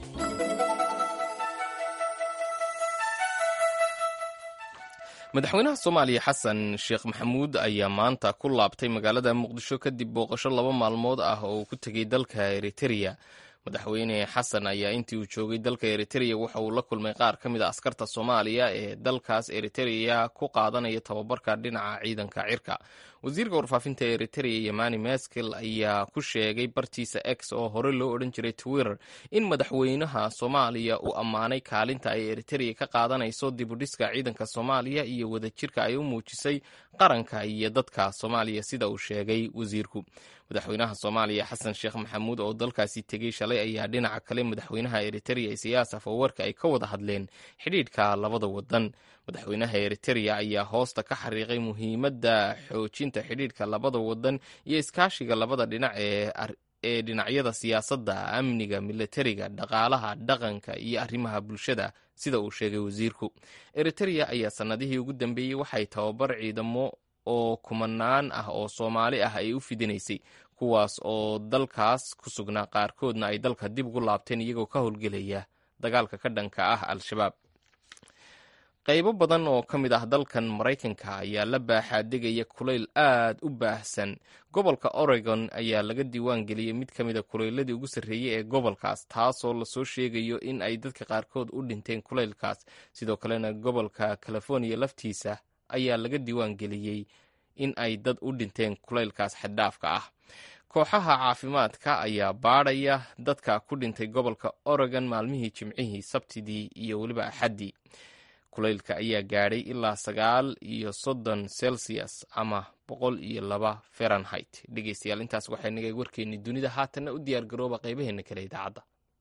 [SPEAKER 1] madaxweynaha soomaaliya xasan sheekh maxamuud ayaa maanta ku laabtay magaalada muqdisho kadib booqasho laba maalmood ah oo uu ku tegey dalka eritereya madaxweyne xasan ayaa intii uu joogay dalka eritereya waxa uu la kulmay qaar ka mid a askarta soomaaliya ee dalkaas eritereya ku qaadanaya tababarka dhinaca ciidanka cirka wasiirka warfaafinta eritereya yamani maskel ayaa ku sheegay bartiisa x oo hore loo odhan jiray twitter in madaxweynaha soomaaliya uu ammaanay kaalinta ay eritereya ka qaadanayso dibudhiska ciidanka soomaaliya iyo wadajirka ay u muujisay qaranka iyo dadka soomaaliya sida uu sheegay wasiirku madaxweynaha soomaaliya xasan sheekh maxamuud oo dalkaasi tegey shalay ayaa dhinaca kale madaxweynaha eritereya isiyaas afawarka ay ka wada hadleen xidhiidhka labada wadan madaxweynaha eritereya ayaa hoosta ka xariiqay muhiimadda xoojinta xidhiidhka labada wadan iyo iskaashiga labada dhinac ee ee dhinacyada siyaasadda amniga militariga dhaqaalaha dhaqanka iyo arrimaha bulshada sida uu sheegay wasiirku eritereya ayaa sannadihii ugu dambeeyey waxay tababar ciidamo oo kumanaan ah oo soomaali ah ay u fidinaysay kuwaas oo dalkaas ku sugnaa qaarkoodna ay dalka dib ugu laabteen iyagoo ka howlgelaya dagaalka ka dhanka ah al-shabaab qaybo badan oo ka mid ah dalkan maraykanka ayaa la baaxaadegaya kulayl aad u baahsan gobolka oregon ayaa laga diiwaan geliyey mid ka mid a kulayladii ugu sarreeyey ee gobolkaas taasoo lasoo sheegayo in ay dadka qaarkood u dhinteen kulaylkaas sidoo kalena gobolka californiya laftiisa ayaa laga diiwaan geliyey in ay dad u dhinteen kulaylkaas xaddhaafka ah kooxaha caafimaadka ayaa baadhaya dadka ku dhintay gobolka oregon maalmihii jimcihii sabtidii iyo weliba axaddii kulaylka ayaa gaadhay ilaa sagaal iyo soddon celsius ama boqol iyo laba fahrenheit dhegeystayaal intaas waxay nagay warkeennii dunida haatanna u diyaar garooba qaybaheena kale idaacadda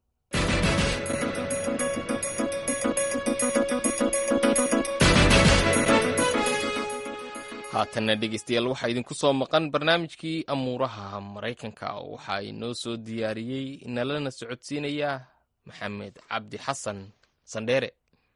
[SPEAKER 1] haatanna dhegeystayaal waxaa idinku soo maqan barnaamijkii amuuraha maraykanka waxaa inoo soo diyaariyey nalana socodsiinaya maxamed cabdi xasan sandheere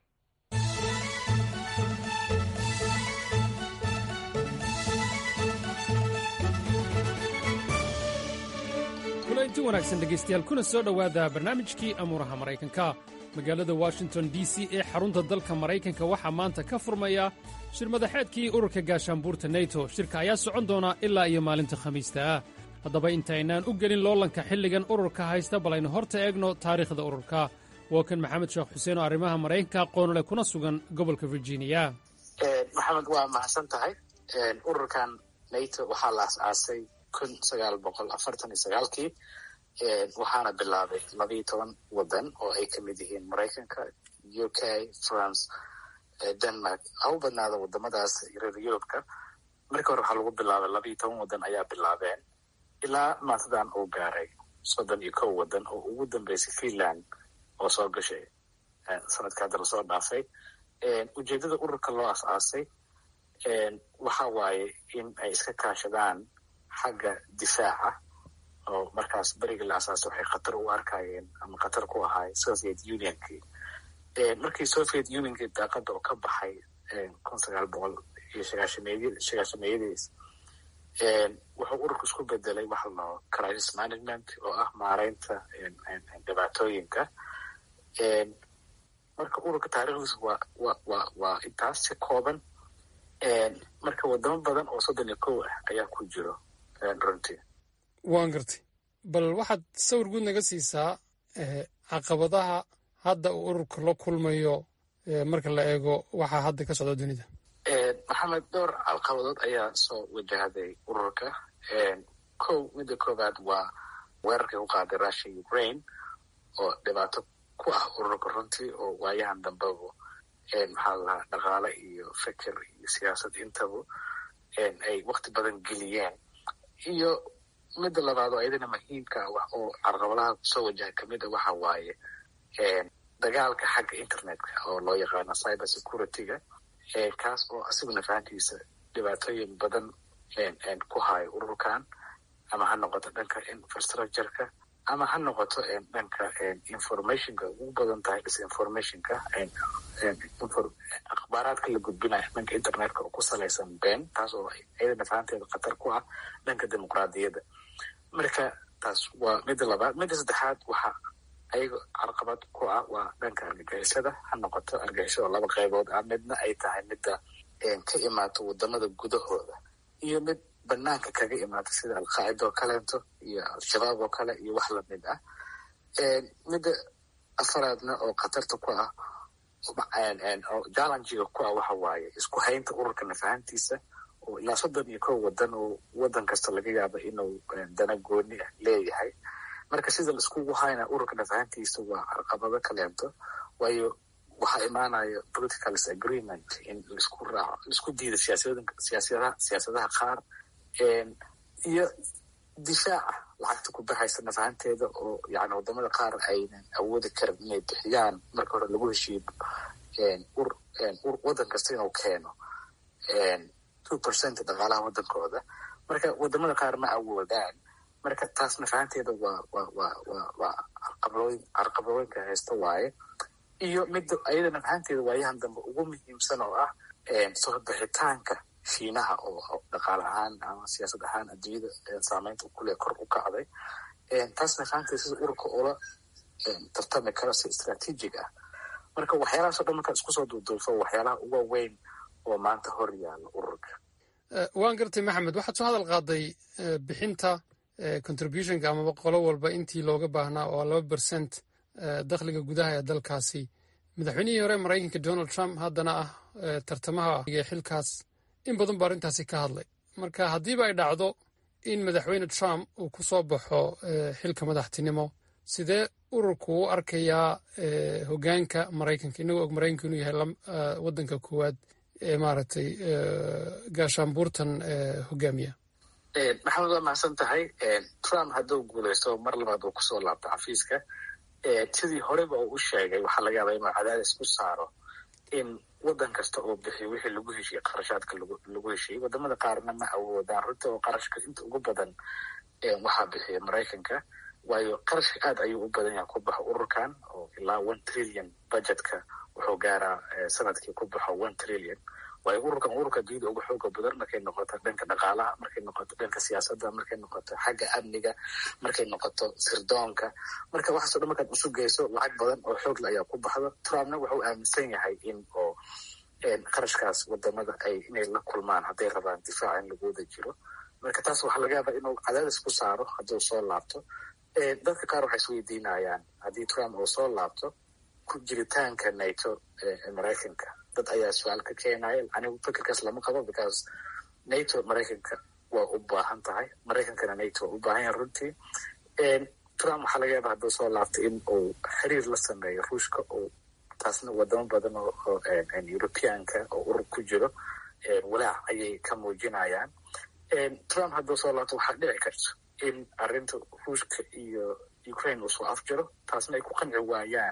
[SPEAKER 12] kulanti wanaagsan dhegaystayaal kuna soo dhowaada barnaamijkii amuuraha maraykanka magaalada washington d c ee xarunta dalka maraykanka waxaa maanta ka furmaya shir madaxeedkii ururka gaashaanbuurta neto shirka ayaa socon doona ilaa iyo maalinta khamiista ah haddaba intaynaan u gelin loolanka xilligan ururka haysta bal aynu horta eegno taariikhda ururka waa kan maxamed sheekh xuseen oo arrimaha maraykanka aqoonole kuna sugan gobolka virginia
[SPEAKER 2] maxamed waa mahadsan tahay ururkan nato waxaa la as-aasay kun sagaal boqol afartan iyo sagaalkii waxaana bilaabay labiiyo toban wadan oo ay ka mid yihiin maraykanka u k france denmark ha u badnaada wadamadaas reer yurubka markii hore waxaa lagu bilaabay labiiyo toban wadan ayaa bilaabeen ilaa maantadan uu gaaray soddon iyo kow wadan oo ugu dambeysay finland oo soo gashay sanadka hadda lasoo dhaafay ujeedada ururka loo as-aasay waxa waaye in ay iska kaashadaan xagga difaaca oo markaas berigii la asaasay waxay khatar u arkayeen ama khatar ku ahaay soviet unionkii markii soviet unionkii daaqada oo ka baxay kun sagaal boqol iyo sagaashameey sagaashameeyadiis wuxuu ururku isku bedelay waxa lao crisis management oo ah maareynta dhibaatooyinka marka ururka taarikhdiisa waa wa wa waa intaas si kooban marka wadamo badan oo soddon iyo kow ah ayaa ku jiro runtii
[SPEAKER 12] waan gartay bal waxaad sawir guud naga siisaa caqabadaha hadda uu ururka la kulmayo marka la eego waxaa hadda ka socda dunida
[SPEAKER 2] maxamed dhowr caqabadood ayaa soo wajahday ururka kow midda koowaad waa weerarkii ku qaaday russia ukraine oo dhibaato ku ah ururka runtii oo waayahan dambeba maxaa lalahaa dhaqaale iyo feker iyo siyaasad intaba ay wakti badan geliyeen iyo midda labaad oo iyadana muhiimka ah oo carqabadaha kusoo wajaha kamid a waxa waaye dagaalka xagga internetka oo loo yaqaano cyber security-ga kaas oo asiguna fahantiisa dhibaatooyin badan ku hayo ururkan ama ha noqoto dhanka infrastructureka ama ha noqoto dhanka informationka ugu badan tahay disinformationka akhbaaraadka la gudbinaya dhanka internetka oo ku salaysan been taas oo iyadana fahanteeda khatar ku ah dhanka dimuqraadiyadda marka taas waa midda labaad midda saddexaad waxa ayaga carqabad ku ah waa dhanka argagixisada ha noqoto argagixisada laba qaybood ah midna ay tahay midda ka imaato wadamada gudahooda iyo mid banaanka kaga imaata sida alqaacida oo kaleeto iyo al-shabaab oo kale iyo wax lamid ah midda afaraadna oo khatarta ku ah oo jallengiga ku ah waxa waaye isku haynta ururka nafahantiisa oo ilaa soddon iyo kow wadan oo wadan kasta laga yaaba inuu dana gooni ah leeyahay marka sida laiskugu hayna ururka nafahantiisa waa carqabado kaleento waayo waxaa imaanaya political disagreement in laisku raaco laisku diida siyaasiyadaha siyaasadaha qaar iyo difaaca lacagta ku baxaysa nafahanteeda oo yani wadamada qaar aynan awoodi karin inay bixiyaan marka hore lagu heshiiyo wadan kasta inuu keeno two percent dhaqaalaha wadankooda marka wadamada qaar ma awoodaan marka taas nafahanteeda waa waa waa waa waa carqabadooyin carqabadooyinka haysta waaye iyo midda ayada nafahanteeda waayahan dambe ugu muhiimsan oo ah soo bixitaanka shiinaha oo dhaqaale ahaan ama siyaasad ahaan adduunyada saameynta kule kor u kacday taas nafahanteeda sida ururka ula tartami karo si istraatiijig ah marka waxyaalahaas o dhan markaad isku soo duuduulfo waxyaalaha uga weyn oo maanta hor yaalla ururka
[SPEAKER 12] waan gartay maxamed waxaad soo hadal qaaday bixinta contributionka amaba qolo walba intii looga baahnaa oo laba bercent dakhliga gudaha ee dalkaasi madaxweynihii hore maraykanka donald trump haddana ah tartamaha xilkaas in badan ba arrintaasi ka hadlay marka haddiiba ay dhacdo in madaxweyne trump uu ku soo baxo xilka madaxtinimo sidee ururku u arkayaa hogaanka maraykanka inagoo og maraykanka inuu yahay wadanka koowaad ee maaragtay gaashaanbuurtan hogaamiya
[SPEAKER 2] maxamed waa mahadsan tahay trump hadduu guulaysto mar labaad uu kusoo laabto xafiiska sidii horeba uu u sheegay waxaa laga yaabaa inuu cadaadis ku saaro in wadan kasta oo bixiyo wixii lagu heshiyey qarashaadka lagu heshiyey wadamada qaarna ma awoodaan runta oo qarashka inta ugu badan waxaa bixiya maraykanka waayo qarashka aad ayuu u badan yahay ku baxo ururkan oo ilaa one trillion budgetka wuxuu gaaraa sanadkii ku baxo one trillion waayo ururkan ururka dunida uga xooga badan markay noqoto dhanka dhaqaalaha markay noqoto dhanka siyaasadda markay noqoto xagga amniga markay noqoto sirdoonka marka waxaaso dhan markaad usu geyso lacag badan oo xoogla ayaa ku baxda trumpna wuxuu aaminsan yahay in oo qarashkaas wadamada ay inay la kulmaan hadday rabaan difaaca in lagu wada jiro marka taas waxaa laga yaabaa inuu cadaadis ku saaro hadduu soo laabto dadka qaar waxay isweydiinayaan haddii trump uu soo laabto ku jiritaanka nato ee maraykanka dad ayaa su-aal ka keenaya anigu fikirkaas lama qabo because nato maraykanka waa u baahan tahay maraykankana nato waa u baahan yahay runtii trump waxaa laga yaaba hadduu soo laabtay in uu xiriir la sameeyo ruushka oo taasna wadamo badan oo europeanka oo urur ku jiro walaac ayay ka muujinayaan trump hadduu soo laabto waxaa dhici karto in arrinta ruushka iyo ukraine uu soo afjiro taasna ay ku qanci waayaan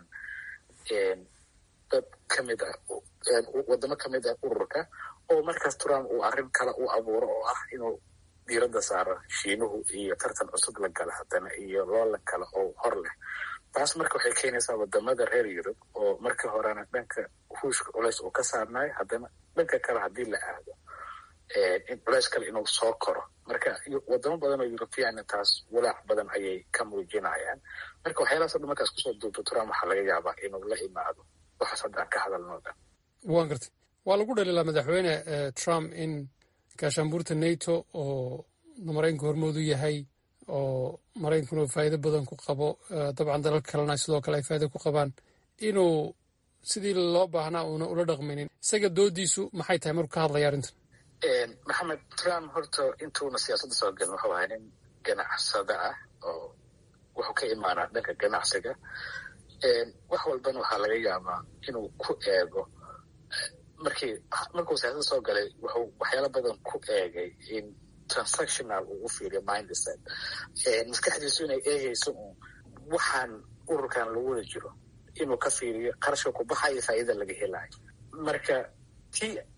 [SPEAKER 2] dad kamid ah wadamo kamid ah ururka oo markaas trump uu arrin kale u abuuro oo ah inuu diiradda saaro shiinuhu iyo tartan cusub la gala haddana iyo loolan kale oo hor leh taas marka waxay keenaysaa wadamada reer yurub oo markii horena dhanka ruushka culays uu ka saarnayo haddana dhanka kale haddii la aado in culays kale inuu soo koro marka wadamo badan oo europeana taas walaac badan ayay ka muujinayaan marka waxyaalahaas o dhan markaas kusoo duubto trump waxaa laga yaabaa inuu la imaado waxaas hadda aan ka hadalno dhan
[SPEAKER 12] waan gartay waa lagu dhaliilaa madaxweyne trump in gaashaanbuurta nato oo maraykanku hormoodu yahay oo maraykankuna faa'iido badan ku qabo dabcan dalal kalena sidoo kale ay faa'ido ku qabaan inuu sidii loo baahnaa uuna ula dhaqmaynin isaga doodiisu maxay tahay markuu ka hadlaya arrintan
[SPEAKER 2] maxamed trump horta intuuna siyaasadda soo gelin wuxuu ahaa nin ganacsada ah oo wuxuu ka imaanaa dhanka ganacsiga wax walbana waxaa laga yaabaa inuu ku eego markii markuu siyaasadda soo galay wuxuu waxyaalo badan ku eegay in transactional uu u fiiriyo mindset maskaxdiisu inay eegayso un waxaan ururkan lagu wada jiro inuu ka fiiriyo qarashka ku baxayo faa'iida laga helayo marka tii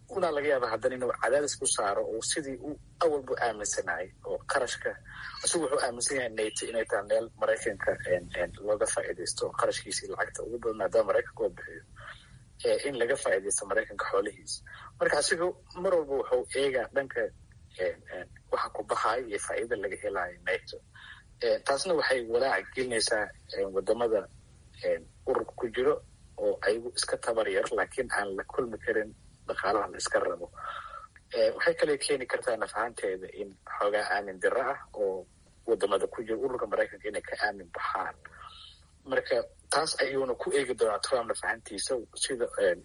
[SPEAKER 2] una laga yaaba haddana inuu cadaadis ku saaro oo sidii uu awalbu aaminsanayay oo qarashka isagu wuxuu aaminsan yahay nato inay tahay meel maraykanka looga faa'iidaysto oo qarashkiisii lacagta ugu badan maadaama maraykanka oo bixiyo in laga faa'iidaysto maraykanka xoolihiisa marka asigu mar walba wuxuu eegaa dhanka waxa ku baxayo iyo faa'iida laga helayo nato taasna waxay walaaca gelinaysaa wadamada ururka ku jiro oo ayagu iska tabar yar laakiin aan la kulmi karin dhaqaalaha la iska rabo waxay kale keeni kartaa naf ahaanteeda in xoogaa aamin diro ah oo wadamada ku jira ururka maraykanka inay ka aamin baxaan marka taas ayuuna ku eegi doonaa trump naf ahaantiisa sida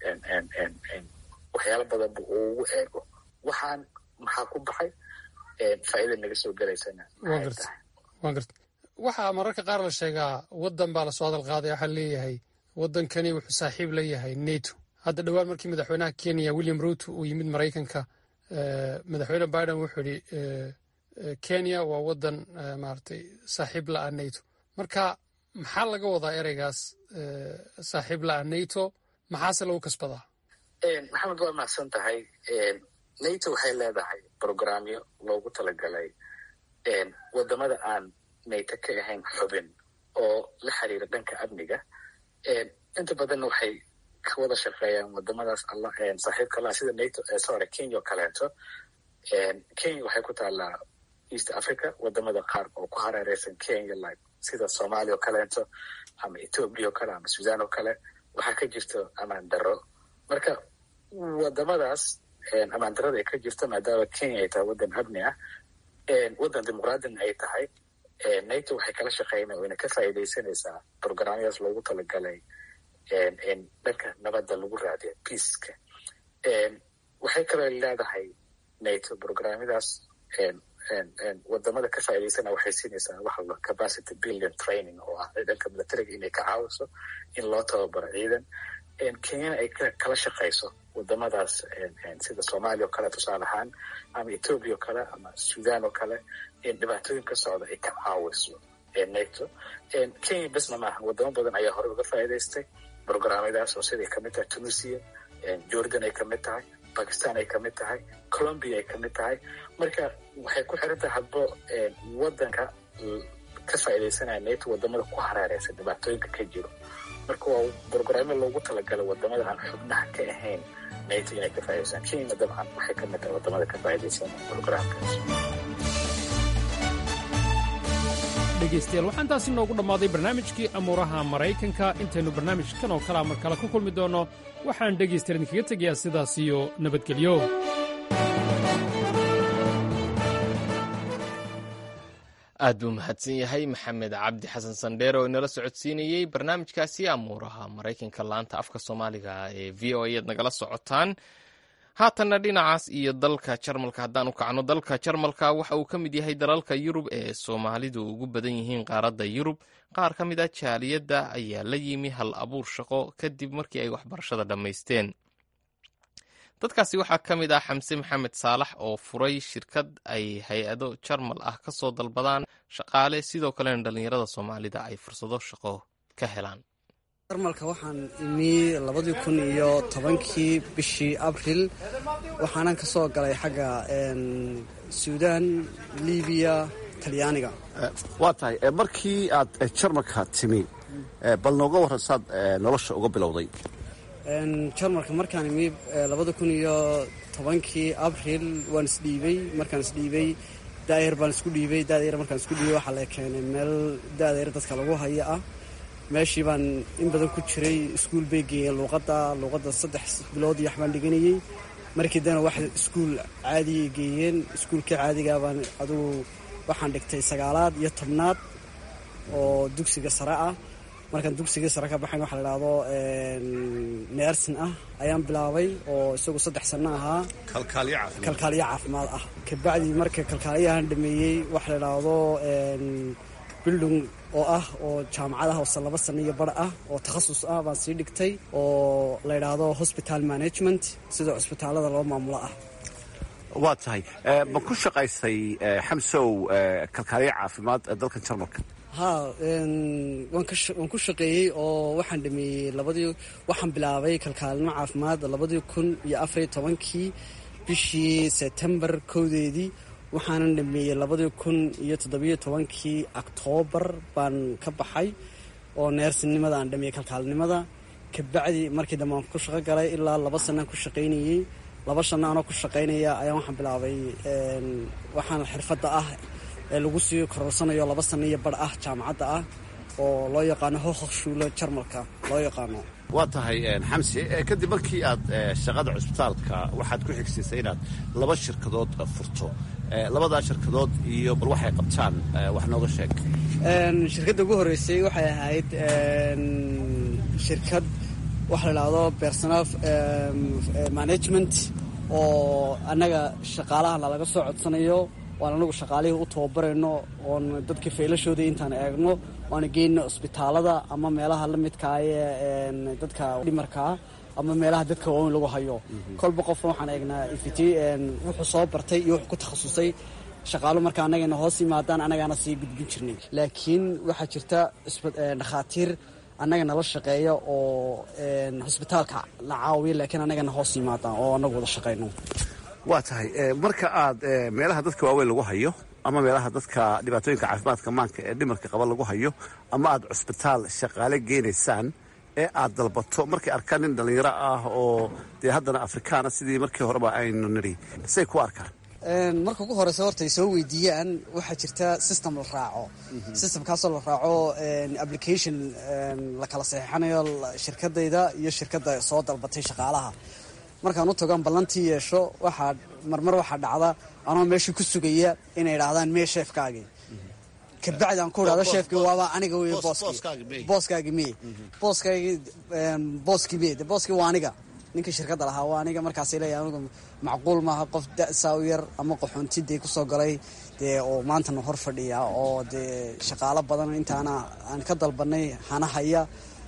[SPEAKER 2] waxyaalo badanba uu ugu eego waxaan maxaa ku baxay faa'iida naga soo gelaysana maxay tahay
[SPEAKER 12] waa garta waxaa mararka qaar la sheegaa waddan baa lasoo hadal qaaday waxaa leeyahay waddankani wuxuu saaxiib la yahay nato hadda dhowaan markii madaxweynaha kenya william ruto uu yimid maraykanka madaxweyne biden wuxuu yidhi kenya waa waddan maaragtay saaxiib la'a nato marka maxaa laga wadaa ereygaas saaxiib la'a nato maxaase lagu kasbadaa
[SPEAKER 2] maxamed waa mahadsan tahay nato waxay leedahay programyo loogu talagalay wadamada aan nato ka ahayn xubin oo la xiriira dhanka amniga inta badanna waxay ka wada shaqeeyaan wadamadaas saaxiibka laha sida nato sorry kenya oo kaleeto kenya waxay ku taallaa east africa wadamada qaar oo ku hareereysan kenya like sida somalia oo kaleeto ama ethoobia oo kale ama sudan oo kale waxaa ka jirto amaan daro marka wadamadaas amaan darada ay ka jirto maadaama kenya ay tahay waddan amni ah waddan dimuqraadina ay tahay nato waxay kala shaqeynaa wayna ka faa'iidaysanaysaa programyadaas loogu talagalay dhanka nabadda lagu raadiya peaceka waxay kaloo leedahay nato programyadaas wadamada ka faa'iidaysana waxay siinaysaa waxa la capacity building training oo ah dhanka militariga inay ka caawiso in loo tababaro ciidan kenyana ay kala shaqayso wadamadaas sida soomaaliya oo kale tusaale ahaan ama ethoobia oo kale ama sudan oo kale dhibaatooyin ka socda ay ka caawiso nato kenya besna maaha wadamo badan ayaa horey uga faa'iidaystay programyadaas oo siday kamid tahay tunisia jordan ay kamid tahay bakistan ay kamid tahay colombia ay kamid tahay marka waxay ku xiran tahay hadbo wadanka ka faa'iidaysanaya nato wadamada ku hareereysa dhibaatooyinka ka jiro marka waa programyo loogu talagalay wadamada aan xubnaha ka ahayn nato inay ka faa'idaystaan kenya dabcan waxay kamid tahay wadamada ka faa'iidaysan programkaas
[SPEAKER 12] dhegaystayaal waxaan taasi noogu dhammaaday barnaamijkii amuuraha maraykanka intaynu barnaamijkan oo kalea mar kale ku kulmi doonno waxaan dhegaystayaal idinkaga tegayaa sidaas iyo nabadgelyo
[SPEAKER 1] aad buu mahadsan yahay maxamed cabdi xasan sandheer oo inala socodsiinayey barnaamijkaasi amuuraha maraykanka laanta afka soomaaliga ee v o a ad nagala socotaan haatanna dhinacaas iyo dalka jarmalka haddaan u kacno dalka jarmalka waxa uu ka mid yahay dalalka yurub ee soomaalidu ugu badan yihiin qaaradda yurub qaar ka mid a jaaliyadda ayaa la yimi hal abuur shaqo kadib markii ay waxbarashada dhammaysteen dadkaasi waxaa ka mid ah xamse maxamed saalax oo furay shirkad ay hay-ado jarmal ah ka soo dalbadaan shaqaale sidoo kalena dhallinyarada soomaalida ay fursado shaqo ka helaan
[SPEAKER 13] jarmalka waxaan imi labadii kun iyo tobankii bishii abril waxaanan ka soo galay xagga suudaan libiya talyaaniga
[SPEAKER 14] waa tahay markii aad jarmalka timi bal nooga warran saad nolosha uga bilowday
[SPEAKER 13] jarmalka markaan imi labada kun iyo tobankii abril waan isdhiibay markaan isdhiibay daayar baan isku dhiibay daayar markaan isku dhiibay waxaa la keenay meel daayar dadka lagu haya ah meeshii baan in badan ku jiray iskuul bay geeyeen luuqadda luuqadda saddex bilood iyo waxbaan dhiganayey markii dana wax iskuul caadiyay geeyeen iskuulkii caadigaa baan adugu waxaan dhigtay sagaalaad iyo tobnaad oo dugsiga sare ah markaan dugsigii sare ka baxayn waxa la idhaahdo neersin ah ayaan bilaabay oo isagu saddex sanno ahaa kalkaaliyo caafimaad ah kabacdii marka kalkaaliyahan dhameeyey waxa la idhaahdo bildung oo ah oo jaamacadaha ose laba sano iyo bar ah oo takhasus ah baan sii dhigtay oo la yidhaahdo hospital management sida cusbitaalada loo maamulo ah
[SPEAKER 14] waa tahay ma ku shaqaysay xamsow kalkaaliya caafimaad dalkan jarmalka
[SPEAKER 13] ha waan ku shaqeeyey oo waxaan dhameeyey labadii waxaan bilaabay kalkaalnimo caafimaad labadii kun iyo afariyo tobankii bishii sebtembar kowdeedii waxaanan dhameeyey labadii kun iyo toddobiyo tobankii oktoobar baan ka baxay oo neersinimada aan dhameeyey kalkaalnimada kabacdi markii dambe aan ku shaqo galay ilaa laba sanaan ku shaqaynayey laba shanna anoo ku shaqaynaya ayaan waxaan bilaabay waxaan xirfadda ah ee lagu sii kororsanayo laba sanno iyo bar ah jaamacadda ah oo loo yaqaano hohokshuulo jarmalka loo yaqaano
[SPEAKER 14] waa tahay xamsi kadib markii aad shaqada cusbitaalka waxaad ku xigsiisay inaad laba shirkadood furto labadaa shirkadood iyo bal waxay qabtaan wax nooga sheeg
[SPEAKER 13] shirkadda ugu horreysay waxay ahayd shirkad waxa la idhaahdo personal management oo annaga shaqaalaha lalaga soo codsanayo waan anagu shaqaalihii u tababarayno oon dadka faylashoodii intaan eegno waana geyno cusbitaalada ama meelaha la midkaa ee dadka dhimarkaa ama meelaha dadka waaweyn lagu hayo kolba qofna waxaan eegnaa ifiti wuxuu soo bartay iyo wuxuu ku takhasusay shaqaalo marka annagana hoos yimaadaan annagaana sii gudbin jirnay laakiin waxaa jirta dhakhaatiir annaga nala shaqeeya oo hosbitaalka la caawiya laakiin annagana hoos yimaadaan oo annagu wada shaqayno
[SPEAKER 14] waa tahay marka aad meelaha dadka waaweyn lagu hayo ama meelaha dadka dhibaatooyinka caafimaadka maanka ee dhimarka qaba lagu hayo ama aad cusbitaal shaqaale geenaysaan ee aad dalbato markay arkaan nin dhallinyaro ah oo dee haddana afrikaana sidii markii horeba aynu nidhi say ku arkaan
[SPEAKER 13] marka ugu horeysa horta ay soo weydiiyaan waxaa jirta system la raaco systemkaasoo la raaco application la kala saxiixanayo shirkadayda iyo shirkadda soo dalbatay shaqaalaha markaan u tagoan ballantii yeesho waxaa marmar waxaa dhacda anoo meeshii ku sugaya inay idhaahdaan mee sheefkaagii kabacdi aan ku idhahdo sheefkii waaba aniga wey booskii booskaagi mee booskaagi booskii mee de booskii waa aniga ninkii shirkadda lahaa waa aniga markaasay leeyahay anigu macquul maaha qof da-saa u yar ama qaxoontidee kusoo galay dee oo maantana hor fadhiya oo dee shaqaalo badan intaana aan ka dalbanay hana haya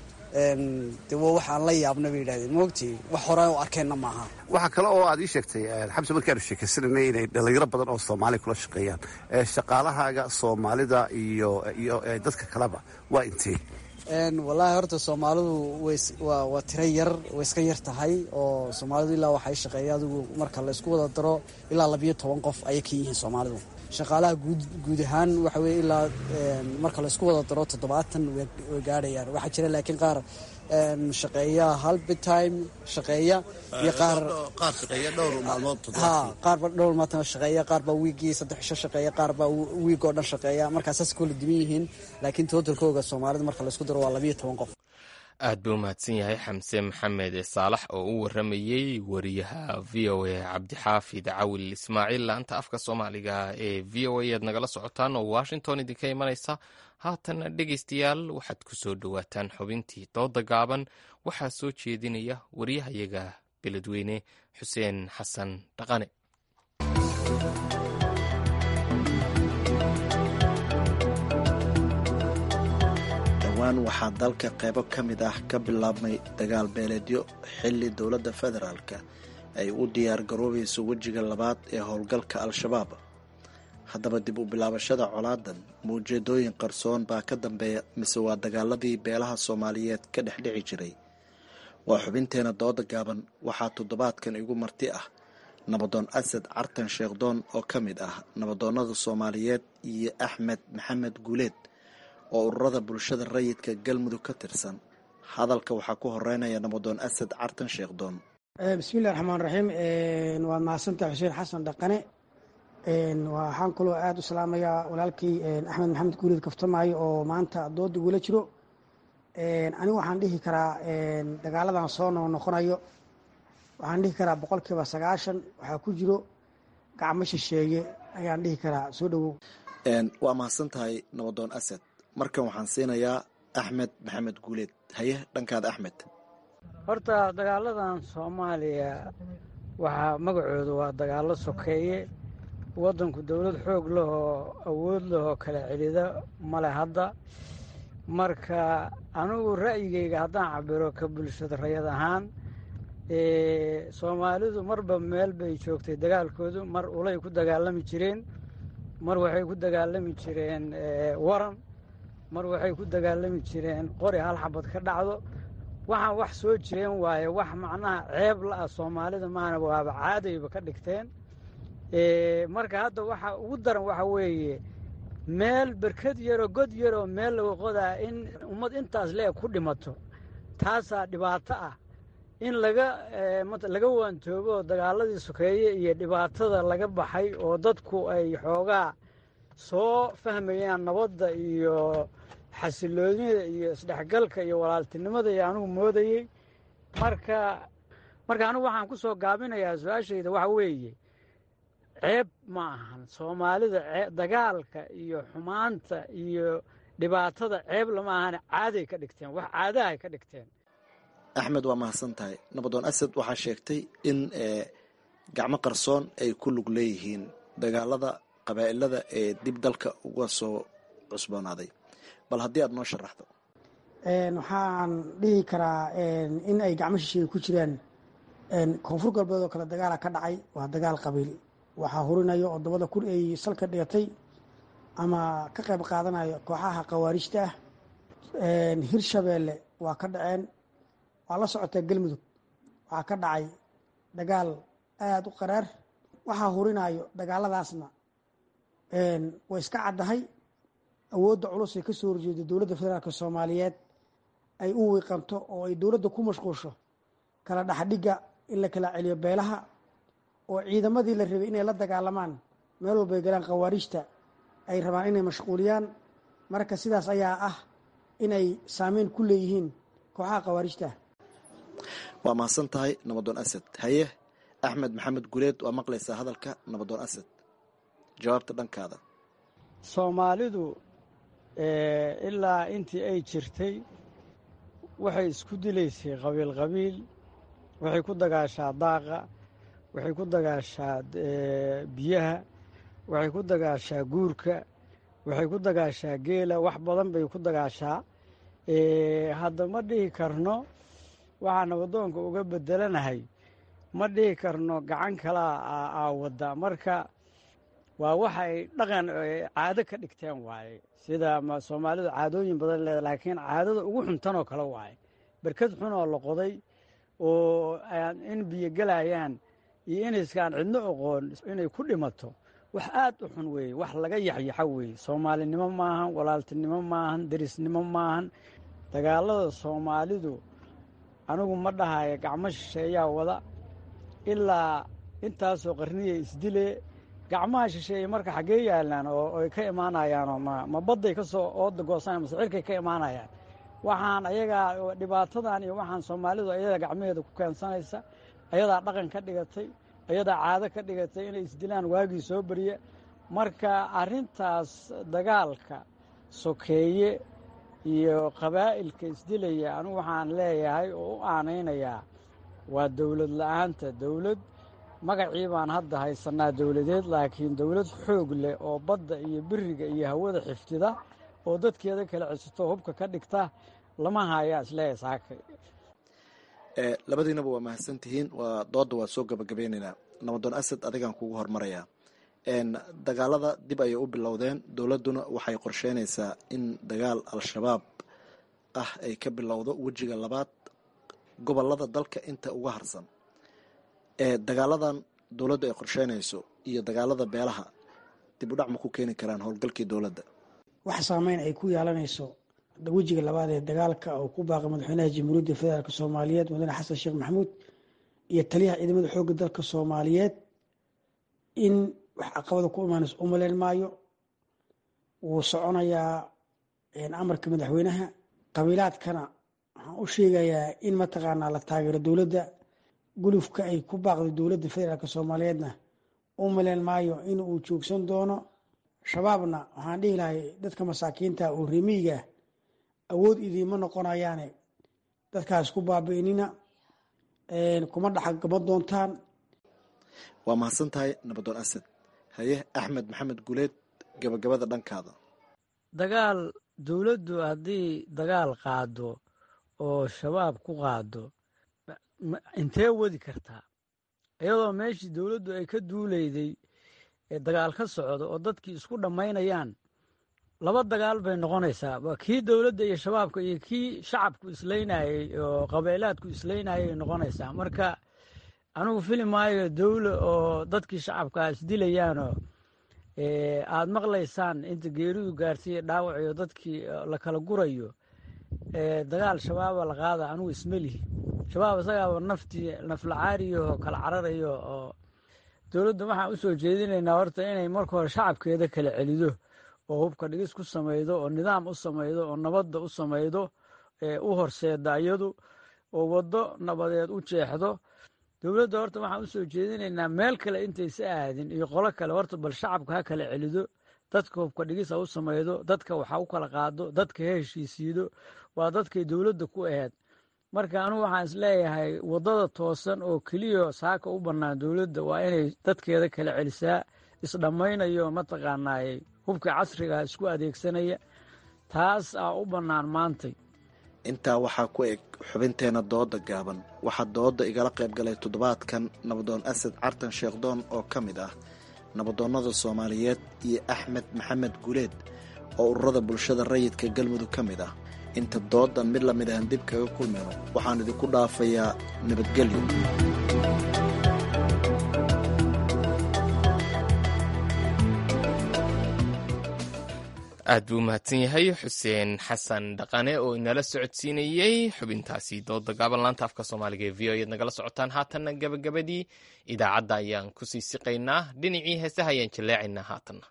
[SPEAKER 13] de waa wax aan la yaabna bay yidhahdeen maogtii wax hore u arkeenna maaha
[SPEAKER 14] waxaa kale oo aad ii sheegtay xamse markii aanu sheekaysananay inay dhallinyaro badan oo soomaali kula shaqeeyaan shaqaalahaaga soomaalida iyo iyo dadka kaleba waa intee
[SPEAKER 13] wallaahi horta soomaalidu waa tiro yar way iska yar tahay oo soomaalidu ilaa waxay shaqeeya adigu marka laysku wada daro ilaa labiyo toban qof ayay ka yihiin soomaalidu shaqaalaha guud ahaan waxa weye ilaa marka laysku wada daro toddobaatan way gaadhayaan waxaa jira laakiin qaar shaqeeya halbitime shaqeeya iyo qaar ha qaarba dhowr maalmood shaqeeya qaarbaa wiigii saddex cisho shaqeeya qaarbaa wiig oo dhan shaqeeya markaa saas koola diban yihiin laakiin totalkooga soomaalida marka laysku daro waa labiyo toban qof
[SPEAKER 1] aad buu umahadsan yahay xamse maxamed saalax oo u waramayey wariyaha v o a cabdixaafid cawil ismaaciil laanta afka soomaaliga ee v o a aad nagala socotaan oo washington idinka imanaysa haatana dhegaystayaal waxaad ku soo dhowaataan xubintii dooda gaaban waxaa soo jeedinaya wariyahayaga beledweyne xuseen xasan dhaqane
[SPEAKER 15] dhowaan waxaa dalka qaybo ka mid ah ka bilaabmay dagaal beeleedyo xilli dowladda federaalka ay u diyaar garoobayso wejiga labaad ee howlgalka al-shabaab haddaba dib u bilaabashada colaadan maujeedooyin qarsoon baa ka dambeeya mise waa dagaaladii beelaha soomaaliyeed ka dhex dhici jiray waa xubinteena dooda gaaban waxaa toddobaadkan igu marti ah nabadoon asad cartan sheekhdoon oo ka mid ah nabadoonnada soomaaliyeed iyo axmed maxamed guuleed oo ururada bulshada rayidka galmudug ka tirsan hadalka waxaa ku horeynaya nabadoon asad cartan sheekhdoon
[SPEAKER 16] bismillahi raxmaan raxiim waad mahadsantaha xuseen xasan dhaqane waxaan kaloo aada u salaamayaa walaalkii axmed maxamed guuleed kaftamaayo oo maanta dooda igula jiro anigu waxaan dhihi karaa dagaaladan soo noo noqonayo waxaan dhihi karaa boqolkiiba sagaashan waxaa ku jiro gacmo shisheeye ayaan dhihi karaa soo dhowow
[SPEAKER 15] waa mahadsan tahay nabadoon asad markan waxaan siinayaa axmed maxamed guuleed haye dhankaada axmed
[SPEAKER 17] horta dagaaladan soomaaliya waxaa magacooda waa dagaalo sokeeye waddanku dowlad xoog lahoo awood lahoo kala celida male hadda marka anigu ra'yigayga haddaan cabiro ka bulshada rayad ahaan soomaalidu marba meel bay joogtay dagaalkoodu mar ulay ku dagaalami jireen mar waxay ku dagaalami jireen waran mar waxay ku dagaalami jireen qori hal xabad ka dhacdo waxaan wax soo jireen waaye wax macnaha ceeb la-ah soomaalida maana waaba caadayba ka dhigteen marka hadda waxa ugu daran waxa weeye meel berkad yaroo god yaroo meel laga qodaa in ummad intaas le ku dhimato taasaa dhibaato ah in laga laga waantoobo dagaaladii sokeeye iyo dhibaatada laga baxay oo dadku ay xoogaa soo fahmayaan nabadda iyo xasiloonida iyo isdhexgalka iyo walaaltinimada iyo anigu moodayey marka marka anigu waxaan ku soo gaabinayaa su-aashayda waxa weeye ceeb ma ahan soomaalida dagaalka iyo xumaanta iyo dhibaatada ceeb lama ahane caaday ka dhigteen wax caadahay ka dhigteen
[SPEAKER 15] axmed waa mahadsan tahay nabadoon asad waxaa sheegtay in gacmo qarsoon ay ku lug leeyihiin dagaalada qabaa'ilada ee dib dalka uga soo cusboonaaday bal haddii aad noo sharaxdo
[SPEAKER 16] waxaan dhihi karaa in ay gacmo shisheeye ku jiraan koonfur galbeed oo kale dagaala ka dhacay waa dagaal qabiil waxaa hurinayo oo dabada kun ay salka dhigatay ama ka qayb qaadanayo kooxaha khawaarijta ah hirshabeelle waa ka dhaceen waa la socotay galmudug waxaa ka dhacay dagaal aada u qaraar waxaa hurinayo dagaaladaasna way iska caddahay awoodda culus ay ka soo horjeedo dowladda federaalk soomaaliyeed ay u wiiqanto oo ay dowladda ku mashquulsho kala dhexdhigga in la kala celiyo beelaha oo ciidamadii la rabay inay la dagaalamaan meel walbay galaan khawaarijta ay rabaan inay mashquuliyaan marka sidaas ayaa ah inay saameyn ku leeyihiin kooxaha khawaarijta
[SPEAKER 15] waa mahadsan tahay nabadoon asad haye axmed maxamed guleed waa maqlaysaa hadalka nabadoon asad jawaabta dhankaada
[SPEAKER 17] soomaalidu ilaa intii ay jirtay waxay isku dilaysay qabiil qabiil waxay ku dagaashaa daaqa waxay ku dagaashaa biyaha waxay ku dagaashaa guurka waxay ku dagaashaa geela wax badan bay ku dagaashaa hadda ma dhihi karno waxaa nabadoonka uga bedelanahay ma dhihi karno gacan kalaa aa wadda marka waa waxay dhaqan caado ka dhigteen waaye sida soomaalidu caadooyin badan leeda laakiin caadada ugu xuntanoo kale waaye berkad xun oo la qoday oo in biyo gelayaan iyo inayskaan cidno oqoon inay ku dhimato wax aad u xun weeye wax laga yaxyaxo weeye soomaalinimo maahan walaaltinimo maahan derisnimo maahan dagaalada soomaalidu anigu ma dhahayo gacmo shisheeyaa wada ilaa intaasoo qarniya isdile gacmaha shisheeye marka xaggee yaalaan oo ay ka imaanayaanoo ma ma badday ka soo ooda goosanaya mase cirkay ka imaanayaan waxaan ayagaa dhibaatadan iyo waxaan soomaalidu ayadaa gacmaheeda ku keensanaysa ayadaa dhaqan ka dhigatay ayadaa caado ka dhigatay inay isdilaan waagii soo beriya marka arrintaas dagaalka sokeeye iyo qabaa'ilka isdilaya anigu waxaan leeyahay oo u aanaynayaa waa dowlad la-aanta dowlad magacii baan hadda haysanaa dowladeed laakiin dowlad xoog leh oo badda iyo biriga iyo hawada xiftida oo dadkeeda kala cesito hubka ka dhigta lama hayaa isleeyahay saakay
[SPEAKER 15] labadiinaba waa mahadsan tihiin waa dooda waa soo gabagabeynaynaa nabadoon asad adigaan kugu hormarayaa dagaalada dib ayay u bilowdeen dowladduna waxay qorsheynaysaa in dagaal al-shabaab ah ay ka bilowdo wejiga labaad gobolada dalka inta uga harsan dagaaladan dowladdu ay qorsheynayso iyo dagaalada beelaha dib u dhac ma ku keeni karaan howlgalkii dowladda
[SPEAKER 16] wax saameyn ay ku yeelanayso wejiga labaad ee dagaalka oo ku baaqay madaxweynaha jamhuuriyadda federaalk soomaaliyeed mudane xasan sheekh maxamuud iyo taliyaha ciidamada xoogga dalka soomaaliyeed in wax caqabada ku imaanayso u maleyn maayo wuu soconayaa amarka madaxweynaha qabiilaadkana waxaan u sheegayaa in mataqaanaa la taageero dowladda gulufka ay ku baaqday dowladda federaalk soomaaliyeedna u maleyn maayo in uu joogsan doono shabaabna waxaan dhihi lahay dadka masaakiinta oo remiyiga awood idiima noqonayaane dadkaas ku baabi'inina kuma dhaxagaba doontaan
[SPEAKER 15] waa mahadsan tahay nabadoon asad haye axmed maxamed guleed gabagabada dhankaada
[SPEAKER 17] dagaal dowladdu haddii dagaal qaado oo shabaab ku qaado intee wadi kartaa iyadoo meeshii dowladdu ay ka duuleyday ee dagaal ka socdo oo dadkii isku dhammaynayaan laba dagaal bay noqonaysaa waa kii dowladda iyo shabaabka iyo kii shacabku islaynayey oo qabeelaadku islaynayay noqonaysaa marka anigu fili maayo dowla oo dadkii shacabkaa isdilayaanoo aad maqlaysaan inta geeridu gaarsiiya dhaawac iyo dadkii la kala gurayo dagaal shabaaba la qaada anigu ismelihi shabaab isagaaba naftii naflacaariyo kala cararayo oo dowladda waxaan u soo jeedinaynaa horta inay marka hore shacabkeeda kala celido oo hubka dhigis ku samaydo oo nidaam u samaydo oo nabadda u samaydo u horseeda iyadu oo waddo nabadeed u jeexdo dowladda horta waxaan u soo jeedinaynaa meel kale intaysa aadin iyo qolo kale horta bal shacabka ha kala celido dadka hubka dhigis ha u samaydo dadka waxa u kala qaado dadka ha heshiisiido waa dadkay dowladda ku aheyd marka anugu waxaan isleeyahay waddada toosan oo keliya saaka u bannaan dowladda waa inay dadkeeda kala celisaa isdhammaynayo mataqaanaay hubka casriga isku adeegsanaya taas aa u bannaan maantay
[SPEAKER 15] intaa waxaa ku eg xubinteena dooda gaaban waxaa dooda igala qayb galay toddobaadkan nabadoon asad cartan sheekhdoon oo ka mid ah nabadoonnada soomaaliyeed iyo axmed maxamed guleed oo ururada bulshada rayidka galmudug ka mid ah inta doodan mid lamid ahan dib kaga kulmayno waxaan idinku dhaafayaa nabadgelyo
[SPEAKER 1] aad buu umahadsan yahay xuseen xasan dhaqane oo inala socodsiinayey xubintaasi dooda gaaban laanta afka soomaaliga ee v o eed nagala socotaan haatanna gabagabadii idaacadda ayaan kusii siqaynaa dhinacii heesaha ayaan jaleecaynaa haatanna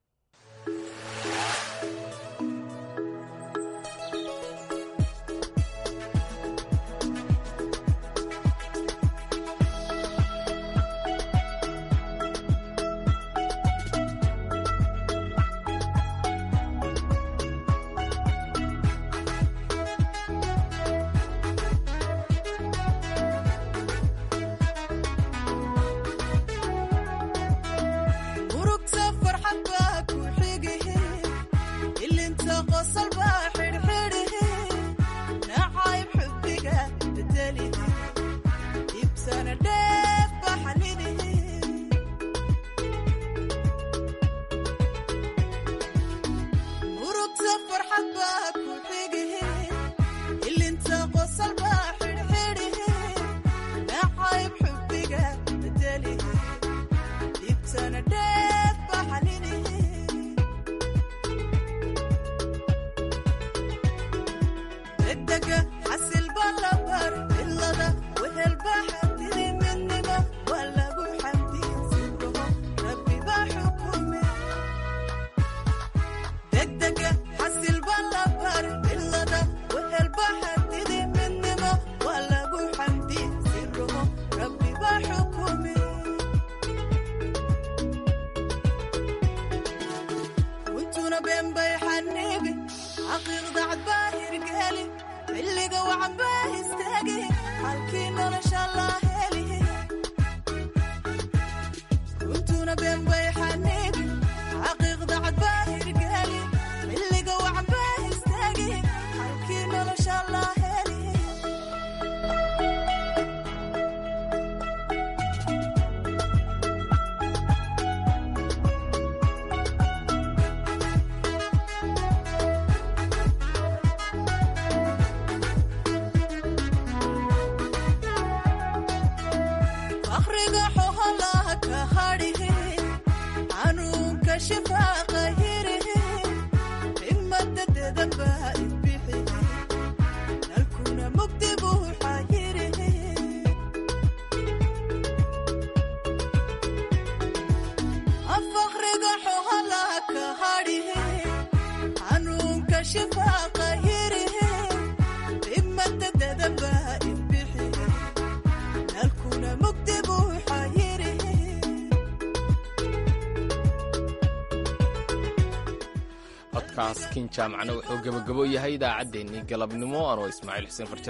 [SPEAKER 1] codkaas kin jaamacna wuxuu gebagabo yahay idaacaddeenii galabnimo anoo ismaaciil xuseen farjar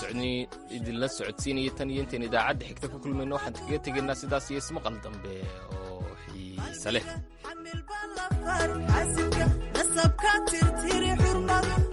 [SPEAKER 1] idinla socodsiinaya tan iyo intayn idaacadda xigta ku kulmayno waxaan kaga tegaynaa sidaas iyo ismaqal dambe oo xiise leh